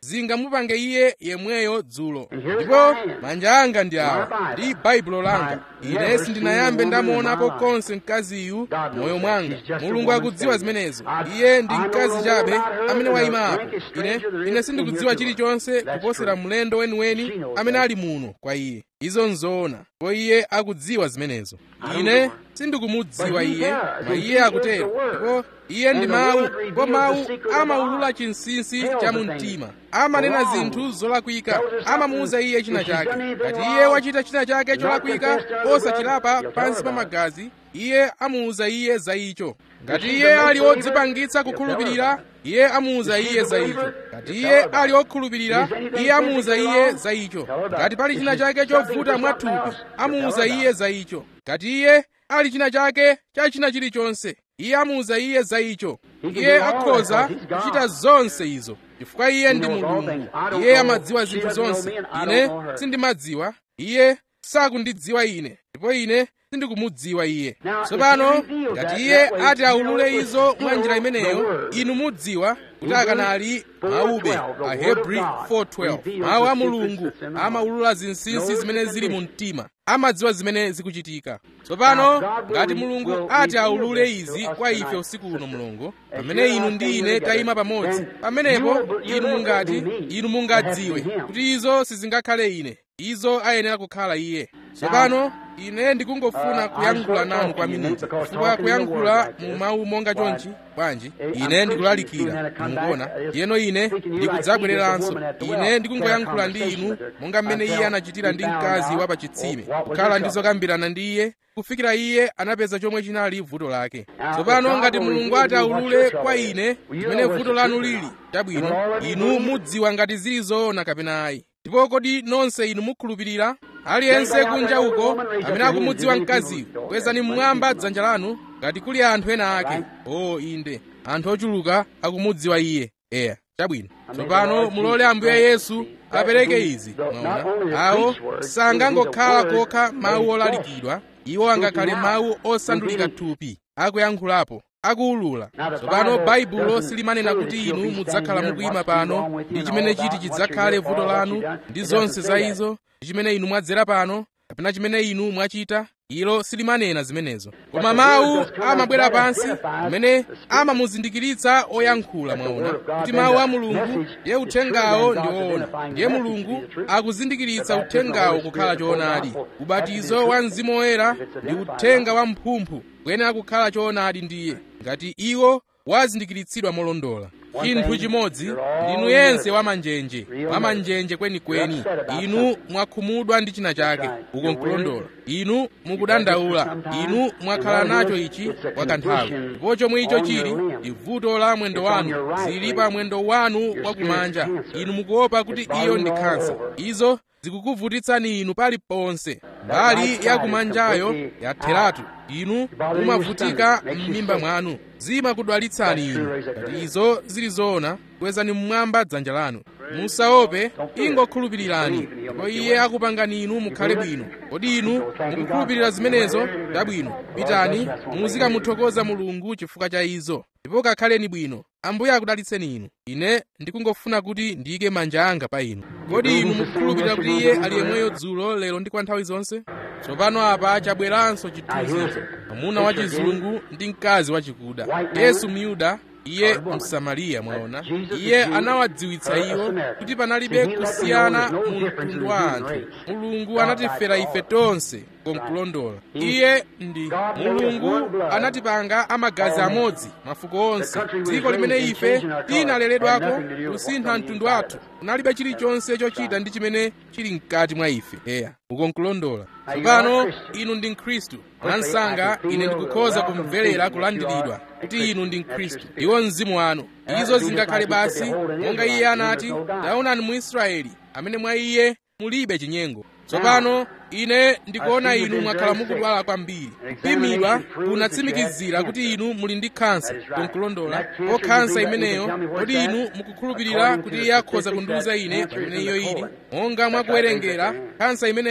A: zingamupange iye yemweyo dzulo ndipo manja anga ndi awa ndi baibulo langa ine sindinayambe ndamuonapo konse mkaziyu moyo mwanga mulungu akudziwa zimenezo iye ndi mkazi chabe amene wayima apo ine ine sindikudziwa chilichonse kuposera mlendo weniweni amene ali muno kwa iye izo nzoona ndipo iye akudziwa zimenezo ine sindikumudziwa iye ma iye akutero ndipo iye ndi mawu ndipo mawu amaulula chinsinsi cha mu mtima amanena zinthu zolakwika amamuwuza iye china chake ngati iye wachita china chake cholakwika osachilapa pansi pa magazi iye amuwuza iye za icho ngati iye ali odzipangitsa kukhulupirira iye amuwuza iye za icho ngati iye ali okhulupirira iye amuwuza iye za icho ngati pali china chake chovuta mwathupi amuwuza iye za icho ngati iye ali china chake cha china chilichonse iye amuwuza iye za icho iye akhoza kuchita zonse izo chifukwa iye ndi mulungu iye amadziwa zinthu zonse ine sindimadziwa iye sakundidziwa ine ndipo ine sindikumudziwa iye tsopano ngati iye ati aulule izo mwa njira imeneyo inu mudziwa kuti akanali mawube ahebri 412 mawu a mulungu amaulula zinsinsi zimene zili mu mtima amadziwa zimene zikuchitika tsopano ngati mulungu ati aulule izi kwa ife usiku uno mulungu pamene inu ndi ine tayima pamodzi pamenepo inu mungati inu mungadziwe kuti izo sizingakhale ine izo ayenera kukhala iye tsopano ine ndikungofuna kuyankhula nanu kwa miniti chifukwa kuyankhula mu mawu monga chonchi bwanji ine ndikulalikira mukuona yeno ine ndikudzabwereranso ine ndikungoyankhula ndi inu monga mmene iye anachitira ndi mkazi wa pachitsime kukhala ndi zokambirana ndi iye kufikira iye anapeza chomwe chinali vuto lake tsopano ngati mulungu ati aulule kwa ine chimene vuto lanu lili chabwino inu mudziwa ngati zili zoona kapena ayi ndipo kodi nonse inu mukhulupirira aliyense kunja uko amene akumudziwa mkaziyo kwezani mmwamba dzanja lanu ngati kuli anthu ena ake o inde anthu ochuluka akumudziwa iye eya chabwino tsopano mulole ambuye yesu apereke izi mwaona awo sangangokhala kokha mawu olalikidwa iwo angakhale mawu osandulika thupi akuyankhulapo akuwulula tsopano baibulo silimanena kuti inu mudzakhala mukuyima pano ndi chimene chiti chidzakhale vuto lanu ndi zonse za izo ndi chimene inu mwadzera pano kapena chimene inu mwachita ilo silimanena zimenezo koma mawu amabwera pansi amene amamuzindikiritsa oyankhula mwaona kuti mawu a mulungu ndiye uthengawo ndi woona ndiye mulungu akuzindikiritsa uthengawo kukhala choonadi ubatizo wa mzimu woyera ndi uthenga wa mphumphu kuyenera kukhala choonadi ndiye ngati iwo wazindikiritsidwa molondola chinthu chimodzi ndinu yense wamanjenje wamanjenje kwenikweni inu mwakhumudwa ndi china chake uko nkulondola inu mukudandaula inu mwakhala nacho ichi kwa kanthawi ndipo chomwe icho chili ndi vuto la mwendo wanu zili pa mwendo wanu wakumanja inu mukuopa kuti iyo ndi khansa izo zikukuvutitsani inu paliponse mbali yakumanjayo yatheratu inu mumavutika m'mimba mwanu zimakudwalitsani inu ngati izo zili zoona kwezani mmwamba dzanja lanu musaope ingokhulupirirani ndipo iye akupangani inu mukhale bwino kodi inu mukukhulupirira zimenezo chabwino pitani muzikamuthokoza mulungu chifukwa cha izo ndipo kakhaleni bwino ambuye akudalitseni inu ine ndikungofuna kuti ndiyike manja anga pa inu kodi inu mukukhulupirira kuti iye ali yemweyo dzulo lero ndi kwa nthawi zonse tsopano apa chabweranso chithunzicho mwamuna wachizungu ndi mkazi wachikuda yesu myuda iye msamariya mwaona iye anawadziwitsa iwo kuti panalibe kusiyana mu mtundu wa anthu mulungu anatifera ife tonse konkulondola iye ndi mulungu anatipanga amagazi amodzi mafuko onse dziko limene ife tinaleredwako kusintha mtundu wathu kunalibe chilichonse chochita ndi chimene chili mkati mwa ife eya ukonkulondola tsopano inu ndi mkhristu mwansanga ine ndikukhoza kumverera kulandiridwa kuti inu ndi mkhristu iwo mzimu wanu izo zingakhale basi monga iye anati taonani mu israeli amene mwa iye mulibe chinyengo tsopano ine ndikuona inu mwakhala mukudwala kwambiri kupimidwa kunatsimikizira kuti inu muli ndi khansa konkulondola ko khansa imeneyo kodi inu mukukhulupirira kuti iye akhoza kundiuza ine pamene iyo ili monga mwakuwerengera khansa imeneyo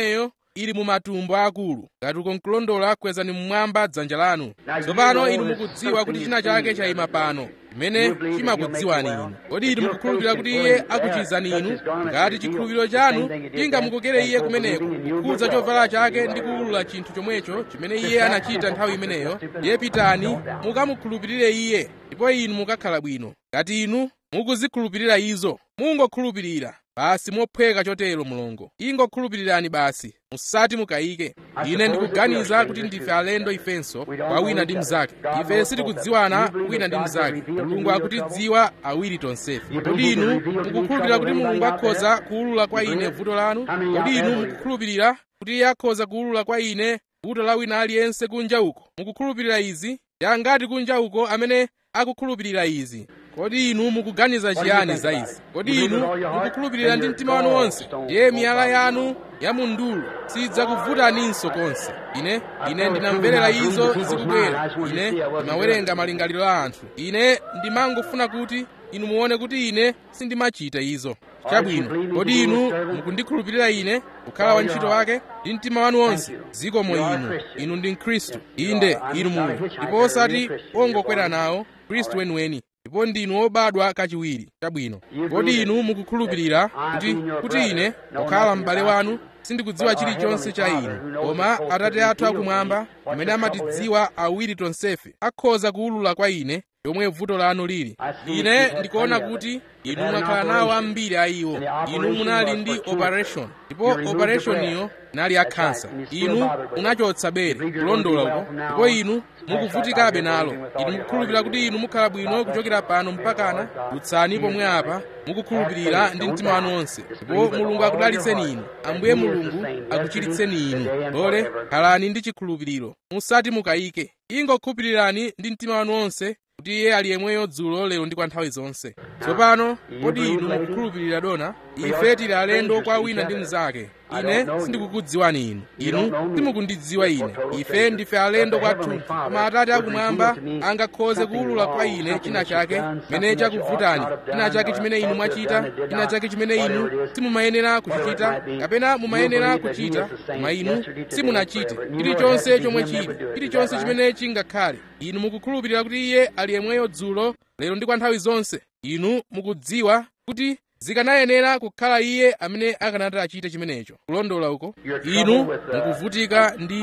A: ili mu matumbo akulu ngati uko nkulondola kwezani mmwamba dzanja lanu tsopano inu mukudziwa kuti china chake chayima pano chimene chimakudziwani inu kodi inu mukukhulupirira kuti iye akuchizani inu ngati chikhulupiriro chanu chingamukokere iye kumeneko kukhudza chovala chake ndi kuwulula chinthu chomwecho chimene iye anachita nthawi imeneyo ndiye pitani mukamukhulupirire iye ndipo inu mukakhala bwino ngati inu mukuzikhulupirira izo mungokhulupirira basi mophweka chotero mulongo ingokhulupirirani basi musati mukayike ine ndikuganiza kuti ndife alendo ifenso kwa wina ndi mnzake ife sitikudziwana wina ndi mnzake mulungu akutidziwa awiri tonsefe kodi inu mukukhulupirira kuti mulungu akhoza kuwulula kwa ine vuto lanu kodi inu mukukhulupirira kuti iye akhoza kuwulula kwa ine vuto la wina aliyense kunja uko mukukhulupirira izi yangati kunja uko amene akukhulupirira izi kodi inu mukuganiza chiyani za izi kodi inu mukukhulupirira ndi mtima wanu wonse ndiye miyala yanu ya mundulu sidzakuvutaninso konse ine ine ndinamverera izo zikubwera ine ndimawerenga malingaliro a anthu ine ndimangofuna kuti inu muone kuti ine sindimachita izo chabwino kodi inu mukundikhulupirira ine kukhala wantchito wake ndi mtima wanu wonse zikomo inu inu ndi mkhristu inde inu muli ndipo osati ongokwera nawo khristu weniweni ndipo ndinu obadwa kachiwiri chabwino kodi inu mukukhulupirira kuti kuti ine kukhala m'bale wanu sindikudziwa chilichonse cha inu koma atate athu akumwamba amene amatidziwa awiri tonsefe akhoza kuwulula kwa ine yomwe vuto lanu lili ine ndikuona kuti inu mwakhala nawo ambiri a iwo inu munali ndi operation ndipo operationiyo inali ya khansa inu munachotsa bere kulondola uko ndipo inu mukuvutikabe nalo inu mukukhulupirira kuti inu mukhala bwino kuchokera pano mpakana dutsani pomwe apa mukukhulupirira ndi mtima wanu wonse ndipo mulungu akudalitseni inu ambuye mulungu akuchiritseni inu lole khalani ndi chikhulupiriro musati mukayike ingokhulupirirani ndi mtima wanu wonse kuti iye ali yemweyo dzulo lero ndi kwa nthawi zonse tsopano kodi inu mukukhulupirira dona ife tili alendo kwa wina ndi mnzake ine sindikukudziwani inu inu simukundidziwa ine ife ndife alendo kwathunthu koma atate akumwamba angakhoze kuwulula kwa ine china chake chimene chakuvutani china chake chimene inu mwachita china chake chimene inu simumayenera kuchichita kapena mumayenera kuchita koma inu simunachite chilichonse chomwe chili chilichonse chimene chingakhale inu mukukhulupirira kuti iye ali yemweyo dzulo lero ndi kwa nthawi zonse inu mukudziwa kuti zikanayenera kukhala iye amene akanati achite chimenecho kulondola uko inu mukuvutika ndi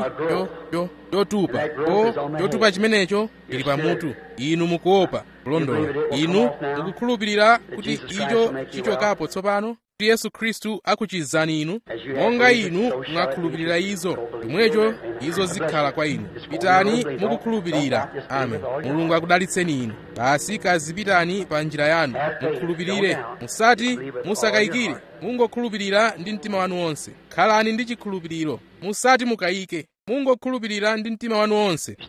A: chotupa ko chotupa chimenecho chili pamutu inu mukuopa kulondola inu mukukhulupirira kuti icho chichokapo tsopano kuti yesu khristu akuchizani inu monga inu mwakhulupirira izo chomwecho izo zikhala kwa inu pitani mukukhulupirira amen mulungu akudalitseni inu basi kazipitani pa njira yanu mukhulupirire musati musakayikire mungokhulupirira ndi mtima wanu wonse khalani ndi chikhulupiriro musati mukayike mungokhulupirira ndi mtima wanu wonse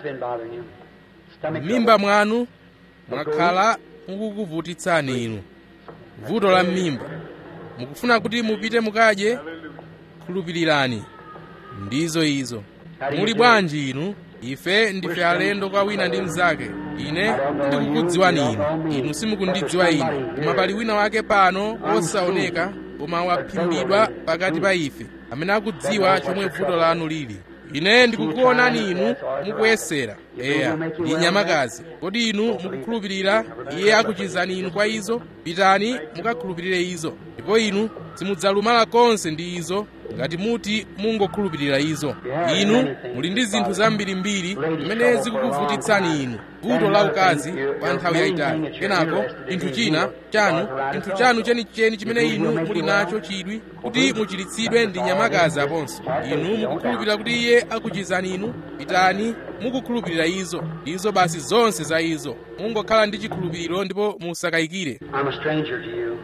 A: m'mimba mwanu mwakhala mukukuvutitsani inu vuto la m'mimba mukufuna kuti mupite mukadye khulupirirani ndizo izo muli bwanji inu ife ndife alendo kwa wina ndi mnzake ine ndikukudziwani inu inu simukundidziwa ine koma pali wina wake pano wosaoneka koma waphimbidwa pakati pa ife amene akudziwa chomwe vuto lanu lili ine ndikukuonani inu mukuyesera eya ndi nyamakazi kodi inu mukukhulupirira iye akuchizani inu kwa izo pitani mukakhulupirire izo ndipo inu simudzalumala konse ndi izo ngati muti mungokhulupirira izo inu muli ndi zinthu zambirimbiri zimene zikukuvutitsani inu vuto la ukazi kwa nthawi yayitali kenako chinthu china chanu chinthu chanu chenicheni chimene inu muli nacho chidwi kuti muchiritsidwe ndi nyamakazi aponso inu mukukhulupirira kuti iye akuchizani inu pitani mukukhulupirira izo izo basi zonse za izo mungokhala ndi chikhulupiriro ndipo musakayikire
B: I'm a stranger to you.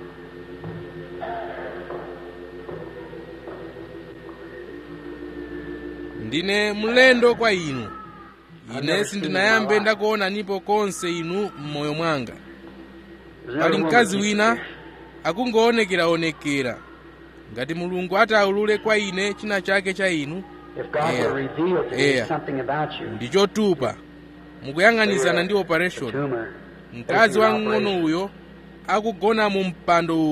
A: ndine mlendo kwa inu ine sindinayambe ndakuonanipo konse inu m'moyo mwanga pali mkazi wina akungoonekeraonekera ngati mulungu ataulule kwa ine china chake cha inu
B: If God
A: Yeah.
B: will reveal to me
A: Yeah.
B: something about you,
A: ndi chotupa mukuyang'anizana ndi operation
B: tumor,
A: mkazi wamng'ono uyo akugona mu mpando uwo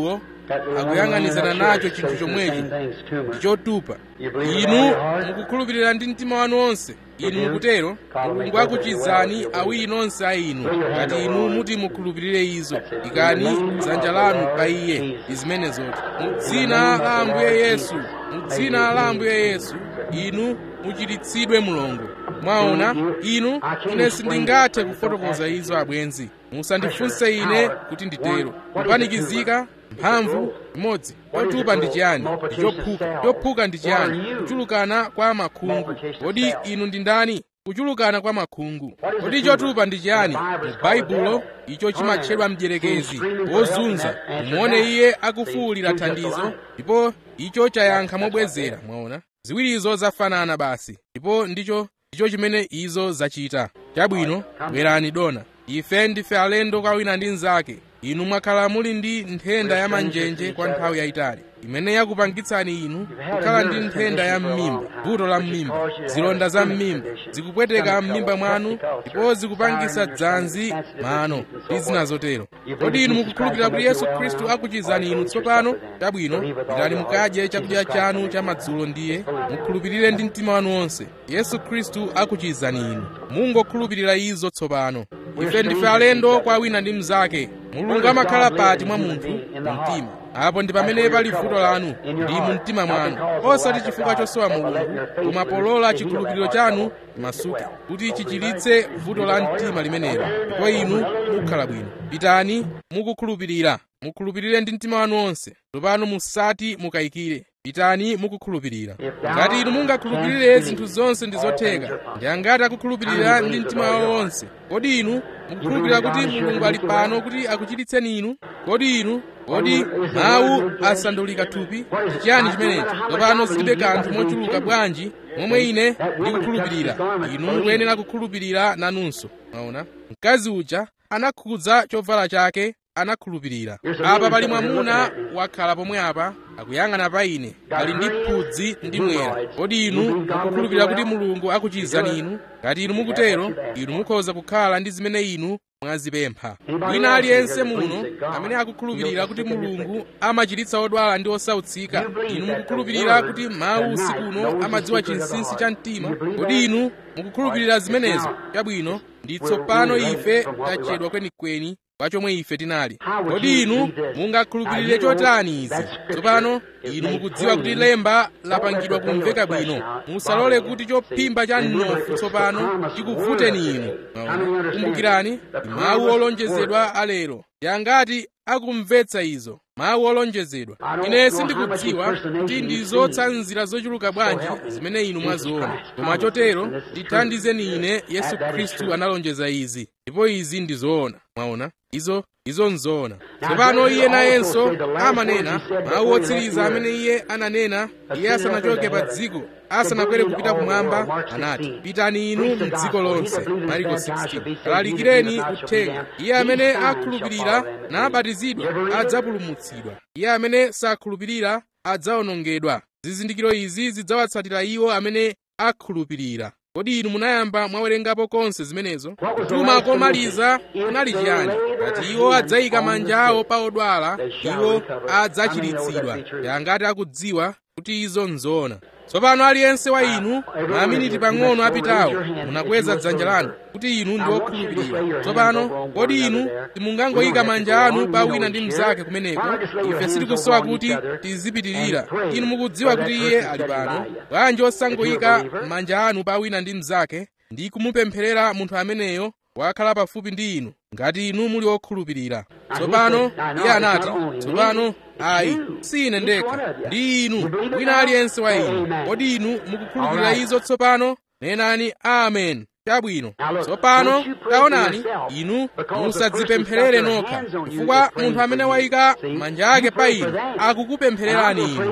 A: akuyang'anizana nacho chinthu chomwecho ndi chotupa inu mukukhulupirira ndi mtima wanu onse inu mukutero mulungu akuchizani awiri nonse a inu ngati inu muti mukhulupirire izo ikani dzanja lanu pa iye ndi zimenezoti mu dzina la ambuye yesu mu dzina la ambuye yesu inu muchiritsidwe mulungu mwaona inu ine sindingathe kufotokoza izo abwenzi musandifunse ine kuti nditero kupanikizika mphamvu imodzi chotupa ndi chiyani ndi chophuka chophuka ndi chiyani kuchulukana kwa makhungu kodi inu ndi ndani kuchulukana kwa makhungu kodi chotupa ndi chiyani mu baibulo icho chimatchedwa mdierekezi wozunza muone iye akufuwulira thandizo ndipo icho chayankha mobwezera mwaona ziwirizo zafanana basi ndipo ndicho ndicho chimene izo zachita chabwino bwerani dona ife ndife alendo kwa wina ndi mnzake inu mwakhala muli ndi nthenda ya manjenje kwa nthawi yayitali imene yakupangitsani inu kukhala ndi nthenda ya mmimba vuto la mmimba zilonda za mmimba zikupweteka mmimba mwanu ndipo zikupangisa dzanzi mano ndi zina zotero kodi inu mukukhulupirira kuti yesu khristu akuchizani inu tsopano chabwino pitani mukadye chakudya chanu cha madzulo ndiye mukhulupirire ndi mtima wanu wonse yesu khristu akuchizani inu mungokhulupirira izo tsopano ife ndife alendo kwa wina ndi mnzake mulungu amakhala pati mwa munthu mu mtima apo ndi pamene pali vuto lanu ndi mu mtima mwanu osati chifukwa chosowa mulungu koma polola chikhulupiriro chanu masuke kuti chichiritse vuto la mtima limenelo ndipo inu mukhala bwino pitani mukukhulupirira mukhulupirire ndi mtima wanu wonse tsopano musati mukayikire pitani mukukhulupirira ngati inu mungakhulupirire zinthu zonse ndi zotheka ndi angati akukhulupirira ndi mtima wawo wonse kodi inu mukukhulupirira kuti mulungu ali pano kuti akuchiritseni inu kodi inu kodi mawu asandulika thupi ndi chiyani chimenechi tsopano zilibe kanthu mochuluka bwanji momwe ine ndikukhulupirira inu mukuyenera kukhulupirira nanunso maona mkazi uja anakhudza chovala chake anakhulupirira apa pali mwamuna wakhala pomwe apa akuyang'ana pa ine ali ndi phudzi ndi mwera kodi inu mukukhulupirira kuti mulungu akuchizani inu ngati inu mukutero inu mukhoza kukhala ndi zimene inu mwazipempha wina aliyense muno amene akukhulupirira kuti mulungu amachiritsa odwala ndi osautsika inu mukukhulupirira kuti mawu usiku uno amadziwa chinsinsi cha mtima kodi inu mukukhulupirira zimenezo chabwino ndi tsopano ife tachedwa kwenikweni kwa chomwe ife tinali kodi inu mungakhulupirire chotani izi tsopano inu mukudziwa kuti lemba lapangidwa kumveka bwino musalole kuti chophimba cha mnofu tsopano chikuvuteni inu kumbukirani mawu olonjezedwa alero yangati akumvetsa izo mawu olonjezedwa ine sindikudziwa kuti ndi zotsanzira zochuluka bwanji zimene inu mwaziona koma chotero ndithandizeni ine yesu khristu analonjeza izi ndipo izi ndi zoona mwaona izo izo nzoona tsopano iye nayenso amanena mawu otsiriza amene iye ananena iye asanachoke pa dziko asanakwere kupita kumwamba anati pitani inu mdziko lonse mariko 16 lalikireni uthenga iye amene akhulupirira nabatizidwa adzapulumutsidwa iye amene sakhulupirira adzawonongedwa zizindikiro izi zidzawatsatira iwo amene akhulupirira kodi inu munayamba mwawerengapo konse zimenezo kutuma komaliza kunali chiyani ngati iwo adzayika manja awo pa odwala iwo adzachiritsidwa yangati akudziwa kuti izo nzoona tsopano aliyense wa inu maminiti pang'ono apitawo munakweza dzanja lanu kuti inu ndi okhulupirira tsopano kodi inu simungangoyika manja anu pa wina ndi mnzake kumeneko ife sitikusowa kuti tizipitirira inu mukudziwa kuti iye ali pano bwanji osangoyika manja anu pa wina ndi mnzake ndi kumupempherera munthu ameneyo wakhala pafupi ndi inu ngati inu muli okhulupirira tsopano iye anati tsopano ayi si ine ndekha ndi inu wina aliyense wa inu kodi inu mukukhulupirira izo tsopano nenani amen chabwino tsopano taonani inu musadzipempherere nokha chifukwa munthu amene wayika manja ake pa inu akukupemphererani inu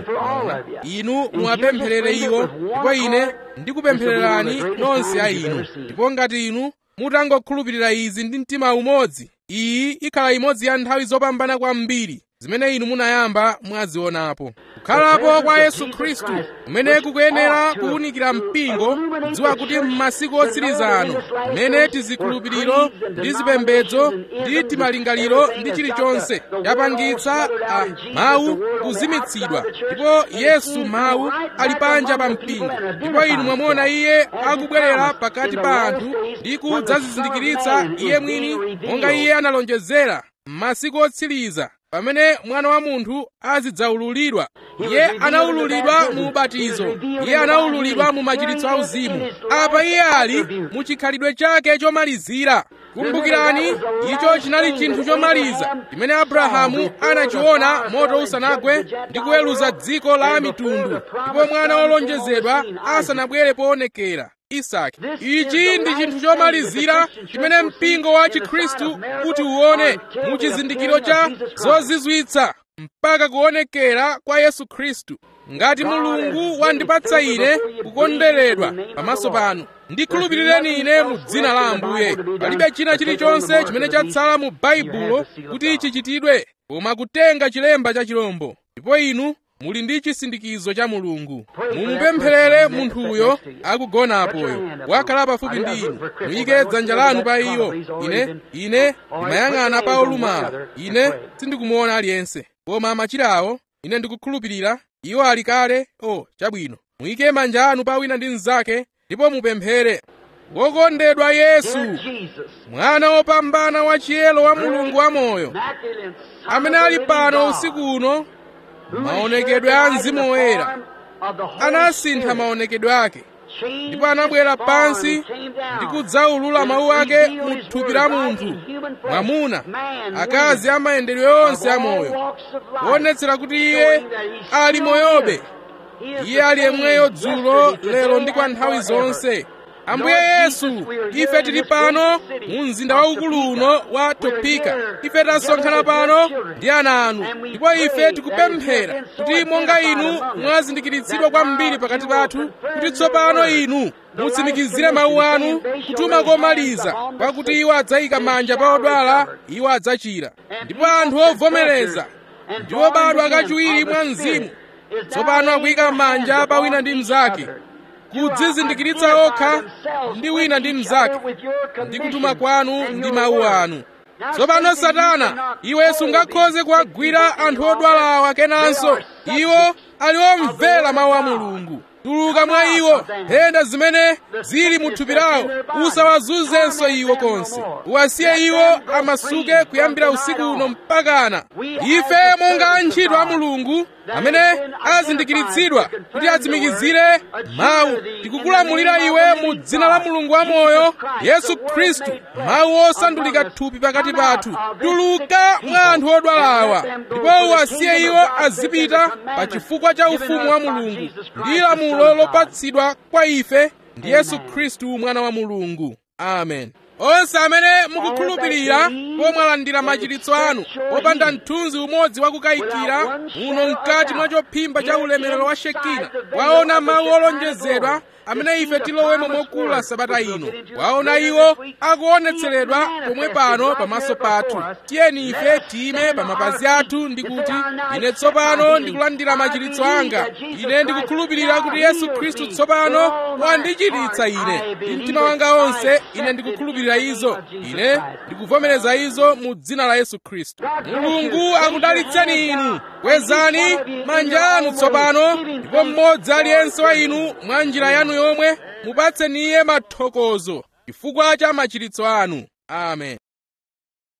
A: inu muwapempherere iwo ndipo ine ndikupemphererani nonse a inu ndipo ngati inu mutangokhulupirira izi ndi mtima umodzi iyi ikhala imodzi ya nthawi zopambana kwambiri zimene inu munayamba mwazionapo kukhalapo kwa yesu khristu kumene kukuyenera kuwunikira mpingo kudziwa kuti m'masiku otsiriza ano mmene tizikhulupiriro ndi zipembedzo ndi timalingaliro ndi chilichonse yapangitsa a mawu kuzimitsidwa ndipo yesu mawu ali panja pa mpingo ndipo inu mwamuona iye akubwerera pakati pa anthu ndi kudzazizindikiritsa iye mwini monga iye analonjezera m'masiku otsiriza pamene mwana wa munthu azidzaululidwa iye anaululidwa mu ubatizo iye anaululidwa mu machiritso auzimu apa iye ali mu chikhalidwe chake chomalizira kumbukirani icho chinali chinthu chomaliza chimene abrahamu anachiona moto usanagwe ndi kuweruza dziko la mitundu ndipo mwana wolonjezedwa asanabwere poonekera isaki ichi ndi chinthu chomalizira chimene mpingo wa chikhristu kuti uwone mu chizindikiro cha zozizwitsa mpaka kuonekera kwa yesu khristu ngati mulungu wandipatsa ine kukondweredwa pamaso panu ndikhulupirireni ine mu dzina la ambuye palibe china chilichonse chimene chatsala mu baibulo kuti chichitidwe koma kutenga chilemba cha chilombo ndipo inu muli ndi chisindikizo cha mulungu mumupempherere munthuyo akugonapoyo wakhala pafupi ndi inu muyike dzanja lanu pa iyo ine ine ndimayang'ana pa olumala ine sindikumuona aliyense koma machirawo ine ndikukhulupirira iwo ali kale o chabwino muyike manja anu pa wina ndi mnzake ndipo mupemphere wokondedwa yesu mwana wopambana wa chiyero wa mulungu wamoyo amene ali pano usiku uno maonekedwe a mzimu woyera anasintha maonekedwe ake ndipo anabwera pansi ndi kudzaulula mawu ake mu thupi la munthu mwamuna akazi amayendedwe onse amoyo kuonetsera kuti iye ali moyobe iye ali yemweyo dzulo lero ndi kwa nthawi zonse ambuye yesu ife tili pano mu mzinda waukulu uno wa topeka ife tasonkhana pano ndi ana anu ndipo ife tikupemphera kuti monga inu mwazindikiritsidwa kwambiri pakati pathu kuti tsopano inu mutsimikizire mawu anu kutuma komaliza pakuti iwo adzayika manja pa odwala iwo adzachira ndipo anthu ovomereza ndi obadwa kachiwiri mwa mzimu tsopano akuyika manja pa wina ndi mnzake kudzizindikiritsa okha ndi wina ndi mnzake ndi kutuma kwanu ndi mawu anu tsopano satana iwe sungakhoze kuwagwira anthu odwalawa kenanso iwo ali omvera mawu a mulungu tuluka mwa iwo nthenda zimene zili mu thupi lawo usawazunzenso iwo konse uwasiye iwo amasuke kuyambira usiku uno mpakana ife monga antchito a mulungu amene azindikiritsidwa kuti atsimikizire mawu tikukulamulira iwe mu dzina la mulungu wamoyo yesu khristu mawu osandulika thupi pakati pathu tuluka mwa anthu odwalawa ndipo uwasiye iwo azipita pa chifukwa cha ufumu wa mulungu ndi lamulo lopatsidwa kwa ife ndi yesu khristu mwana wa mulungu amen onse amene mukukhulupirira pomwalandira machiritso anu popanda mthunzi umodzi wakukayikira muno mkati mwa chophimba cha ulemerero wa shekina waona mawu olonjezedwa amene ife tilowemo mokula sabata ino waona iwo akuonetseredwa pomwe pano pamaso pathu tiyeni ife tiyime pa mapazi athu ndi kuti ine tsopano ndikulandira machiritso anga ine ndikukhulupirira kuti yesu khristu tsopano wandichiritsa ine ndi mtima wanga onse ine ndikukhulupirira izo ine ndikuvomereza izo mu dzina la yesu khristu mulungu akudalitseni inu kwezani manja anu tsopano ndipo mmodzi aliyense wa inu mwa njira yanu yomwe mupatseni iye mathokozo chifukwa cha machiritso anu amen